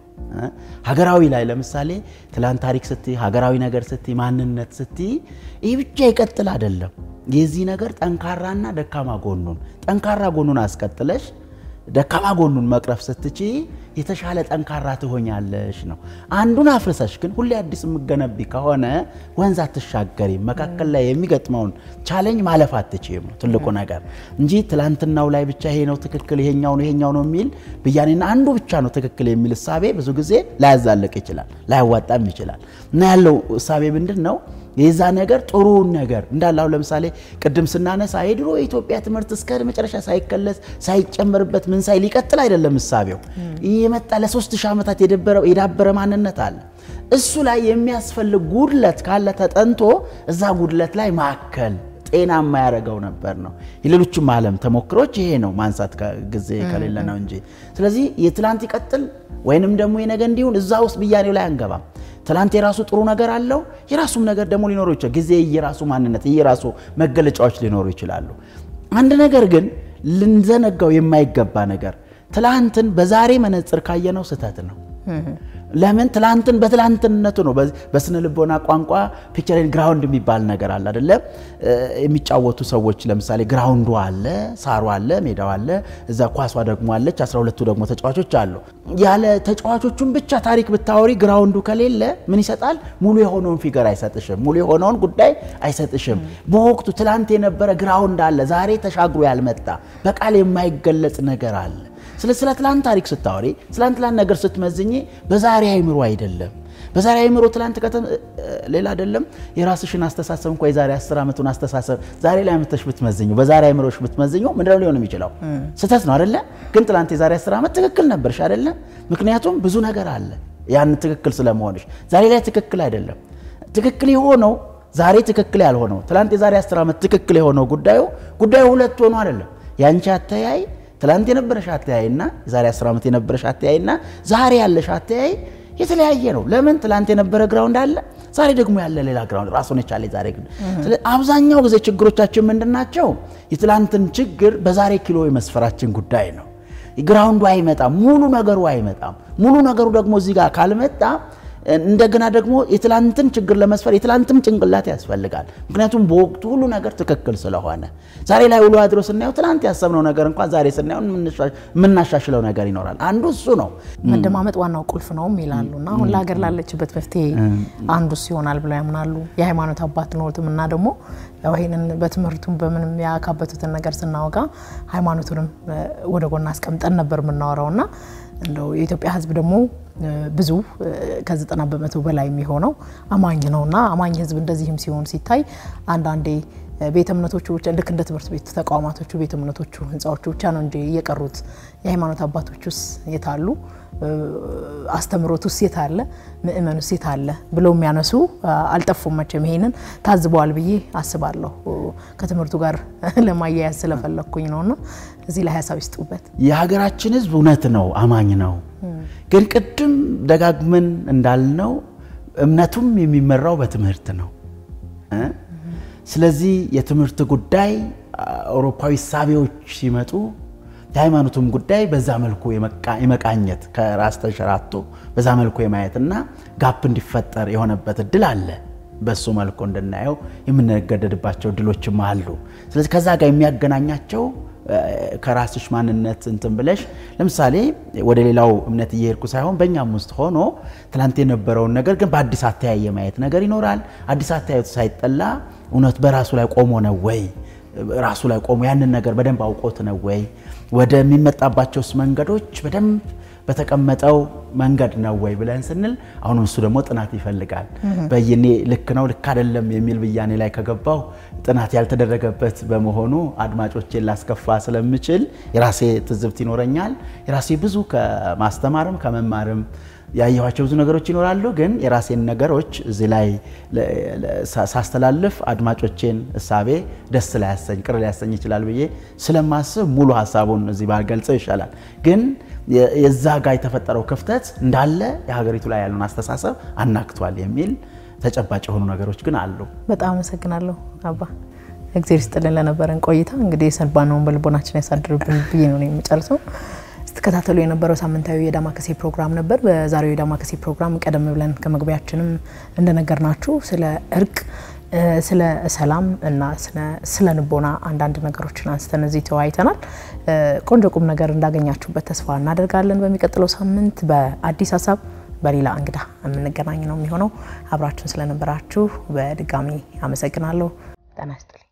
ሀገራዊ ላይ ለምሳሌ ትላንት ታሪክ ስትይ፣ ሀገራዊ ነገር ስትይ፣ ማንነት ስትይ ይህ ብቻ ይቀጥል አይደለም። የዚህ ነገር ጠንካራና ደካማ ጎኑን ጠንካራ ጎኑን አስቀጥለሽ ደካማ ጎኑን መቅረፍ ስትቺ የተሻለ ጠንካራ ትሆኛለሽ ነው። አንዱን አፍርሰሽ ግን ሁሌ አዲስ የምገነቢ ከሆነ ወንዝ አትሻገሪም። መካከል ላይ የሚገጥመውን ቻሌንጅ ማለፍ አትችይም ነው ትልቁ ነገር እንጂ ትላንትናው ላይ ብቻ ይሄ ነው ትክክል፣ ይሄኛው ነው ይሄኛው ነው የሚል ብያኔና አንዱ ብቻ ነው ትክክል የሚል እሳቤ ብዙ ጊዜ ላያዛልቅ ይችላል፣ ላያዋጣም ይችላል። እና ያለው እሳቤ ምንድን ነው? የዛ ነገር ጥሩውን ነገር እንዳለ አሁን ለምሳሌ ቅድም ስናነሳ የድሮ የኢትዮጵያ ትምህርት እስከ መጨረሻ ሳይከለስ ሳይጨመርበት ምን ሳይ ሊቀጥል አይደለም እሳቤው የመጣ ለሶስት ሺህ ዓመታት የዳበረ ማንነት አለ። እሱ ላይ የሚያስፈልግ ጉድለት ካለ ተጠንቶ እዛ ጉድለት ላይ ማከል ጤናማ ያደረገው ነበር ነው። የሌሎችም ዓለም ተሞክሮች ይሄ ነው። ማንሳት ጊዜ ከሌለ ነው እንጂ ስለዚህ የትላንት ይቀጥል ወይንም ደግሞ የነገ እንዲሁን እዛ ውስጥ ብያኔው ላይ አንገባም። ትላንት የራሱ ጥሩ ነገር አለው፣ የራሱም ነገር ደግሞ ሊኖሩ ይችላል። ጊዜ የራሱ ማንነት የራሱ መገለጫዎች ሊኖሩ ይችላሉ። አንድ ነገር ግን ልንዘነጋው የማይገባ ነገር ትላንትን በዛሬ መነጽር ካየነው ስህተት ነው። ለምን ትላንትን በትላንትነቱ ነው። በስነ ልቦና ቋንቋ ፒክቸርን ግራውንድ የሚባል ነገር አለ አይደለም? የሚጫወቱ ሰዎች ለምሳሌ ግራውንዱ አለ፣ ሳሩ አለ፣ ሜዳው አለ፣ እዛ ኳሷ ደግሞ አለች፣ 12ቱ ደግሞ ተጫዋቾች አሉ። ያለ ተጫዋቾቹን ብቻ ታሪክ ብታወሪ ግራውንዱ ከሌለ ምን ይሰጣል? ሙሉ የሆነውን ፊገር አይሰጥሽም፣ ሙሉ የሆነውን ጉዳይ አይሰጥሽም። በወቅቱ ትላንት የነበረ ግራውንድ አለ፣ ዛሬ ተሻግሮ ያልመጣ በቃል የማይገለጽ ነገር አለ። ስለ ስለ ትላንት ታሪክ ስታወሪ ስለ ትላንት ነገር ስትመዝኝ በዛሬ አይምሮ አይደለም። በዛሬ አይምሮ ትላንት ሌላ አይደለም። የራስሽን አስተሳሰብ እንኳ የዛሬ አስር ዓመቱን አስተሳሰብ ዛሬ ላይ አመተሽ ብትመዝኙ በዛሬ አይምሮሽ ብትመዝኙ ምንድነው ሊሆን የሚችለው? ስህተት ነው አይደለ? ግን ትላንት የዛሬ አስር ዓመት ትክክል ነበርሽ አይደለ? ምክንያቱም ብዙ ነገር አለ ያን ትክክል ስለመሆንሽ። ዛሬ ላይ ትክክል አይደለም። ትክክል የሆነው ዛሬ ትክክል ያልሆነው ትላንት የዛሬ አስር ዓመት ትክክል የሆነው ጉዳዩ ጉዳዩ ሁለት ሆኖ አይደለም። ያንቺ አተያይ ትላንት የነበረሽ አተያይና የዛሬ አስር ዓመት የነበረሽ አተያይና ዛሬ ያለሽ አተያይ የተለያየ ነው። ለምን ትላንት የነበረ ግራውንድ አለ፣ ዛሬ ደግሞ ያለ ሌላ ግራውንድ ራሱን የቻለ ዛሬ ግን አብዛኛው ጊዜ ችግሮቻችን ምንድን ናቸው? የትላንትን ችግር በዛሬ ኪሎ የመስፈራችን ጉዳይ ነው። ግራውንዱ አይመጣም፣ ሙሉ ነገሩ አይመጣም። ሙሉ ነገሩ ደግሞ እዚህ ጋር ካልመጣ እንደገና ደግሞ የትላንትን ችግር ለመስፈር የትላንትም ጭንቅላት ያስፈልጋል። ምክንያቱም በወቅቱ ሁሉ ነገር ትክክል ስለሆነ ዛሬ ላይ ውሎ አድሮ ስናየው ትላንት ያሰብነው ነገር እንኳን ዛሬ ስናየው የምናሻሽለው ነገር ይኖራል። አንዱ እሱ ነው። መደማመጥ ዋናው ቁልፍ ነውም ይላሉ እና አሁን ለሀገር ላለችበት መፍትሄ አንዱ ይሆናል ብለው ያምናሉ። የሃይማኖት አባት ኖትም እና ደግሞ ይህንን በትምህርቱም በምንም ያካበቱትን ነገር ስናወጋ ሃይማኖቱንም ወደ ጎን አስቀምጠን ነበር የምናወራው እና እንደው የኢትዮጵያ ሕዝብ ደግሞ ብዙ ከዘጠና በመቶ በላይ የሚሆነው አማኝ ነው እና አማኝ ሕዝብ እንደዚህም ሲሆን ሲታይ አንዳንዴ ቤተ እምነቶቹ ብቻ ልክ እንደ ትምህርት ቤት ተቋማቶቹ ቤተ እምነቶቹ ህንፃዎቹ ብቻ ነው እንጂ የቀሩት የሃይማኖት አባቶቹስ የታሉ? አስተምሮቱስ የታለ? ምእመኑስ የታለ? ብለው የሚያነሱ አልጠፉም። መቼም ይሄንን ታዝበዋል ብዬ አስባለሁ። ከትምህርቱ ጋር ለማያያዝ ስለፈለግኩኝ ነውና እዚህ ላይ ሀሳብ ይስጡበት። የሀገራችን ህዝብ እውነት ነው አማኝ ነው። ግን ቅድም ደጋግመን እንዳልነው እምነቱም የሚመራው በትምህርት ነው። ስለዚህ የትምህርት ጉዳይ አውሮፓዊ ሳቢዎች ሲመጡ የሃይማኖቱም ጉዳይ በዛ መልኩ የመቃኘት ከራስ ተንሸራቶ በዛ መልኩ የማየትና ጋፕ እንዲፈጠር የሆነበት እድል አለ። በሱ መልኩ እንድናየው የምንገደድባቸው እድሎችም አሉ። ስለዚህ ከዛ ጋር የሚያገናኛቸው ከራስሽ ማንነት እንትን ብለሽ ለምሳሌ ወደ ሌላው እምነት እየሄድኩ ሳይሆን በእኛም ውስጥ ሆኖ ትላንት የነበረውን ነገር ግን በአዲስ አተያየ ማየት ነገር ይኖራል። አዲስ አተያየቱ ሳይጠላ እውነት በራሱ ላይ ቆሞ ነው ወይ ራሱ ላይ ቆሞ ያንን ነገር በደንብ አውቆት ነው ወይ ወደሚመጣባቸውስ መንገዶች በደንብ በተቀመጠው መንገድ ነው ወይ ብለን ስንል አሁንም እሱ ደግሞ ጥናት ይፈልጋል። በይኔ ልክ ነው ልክ አይደለም የሚል ብያኔ ላይ ከገባው ጥናት ያልተደረገበት በመሆኑ አድማጮቼን ላስከፋ ስለምችል የራሴ ትዝብት ይኖረኛል። የራሴ ብዙ ከማስተማርም ከመማርም ያየኋቸው ብዙ ነገሮች ይኖራሉ። ግን የራሴን ነገሮች እዚህ ላይ ሳስተላልፍ አድማጮቼን እሳቤ ደስ ላያሰኝ ቅር ሊያሰኝ ይችላል ብዬ ስለማስብ ሙሉ ሀሳቡን እዚህ ባልገልጸው ይሻላል። ግን የዛ ጋር የተፈጠረው ክፍተት እንዳለ የሀገሪቱ ላይ ያለውን አስተሳሰብ አናግቷል የሚል ተጨባጭ የሆኑ ነገሮች ግን አሉ። በጣም አመሰግናለሁ አባ እግዚአብሔር ይስጥልን ለነበረን ቆይታ። እንግዲህ የሰባነውን በልቦናችን ያሳድርብን ብዬ ነው የምጨርሰው። ስትከታተሉ የነበረው ሳምንታዊ የዳማከሴ ፕሮግራም ነበር። በዛሬው የዳማከሴ ፕሮግራም ቀደም ብለን ከመግቢያችንም እንደነገርናችሁ ስለ እርቅ፣ ስለ ሰላም እና ስለ ንቦና አንዳንድ ነገሮችን አንስተን እዚህ ተወያይተናል። ቆንጆ ቁም ነገር እንዳገኛችሁበት ተስፋ እናደርጋለን። በሚቀጥለው ሳምንት በአዲስ ሀሳብ በሌላ እንግዳ የምንገናኝ ነው የሚሆነው። አብራችሁን ስለነበራችሁ በድጋሚ አመሰግናለሁ። ጤና ይስጥልኝ።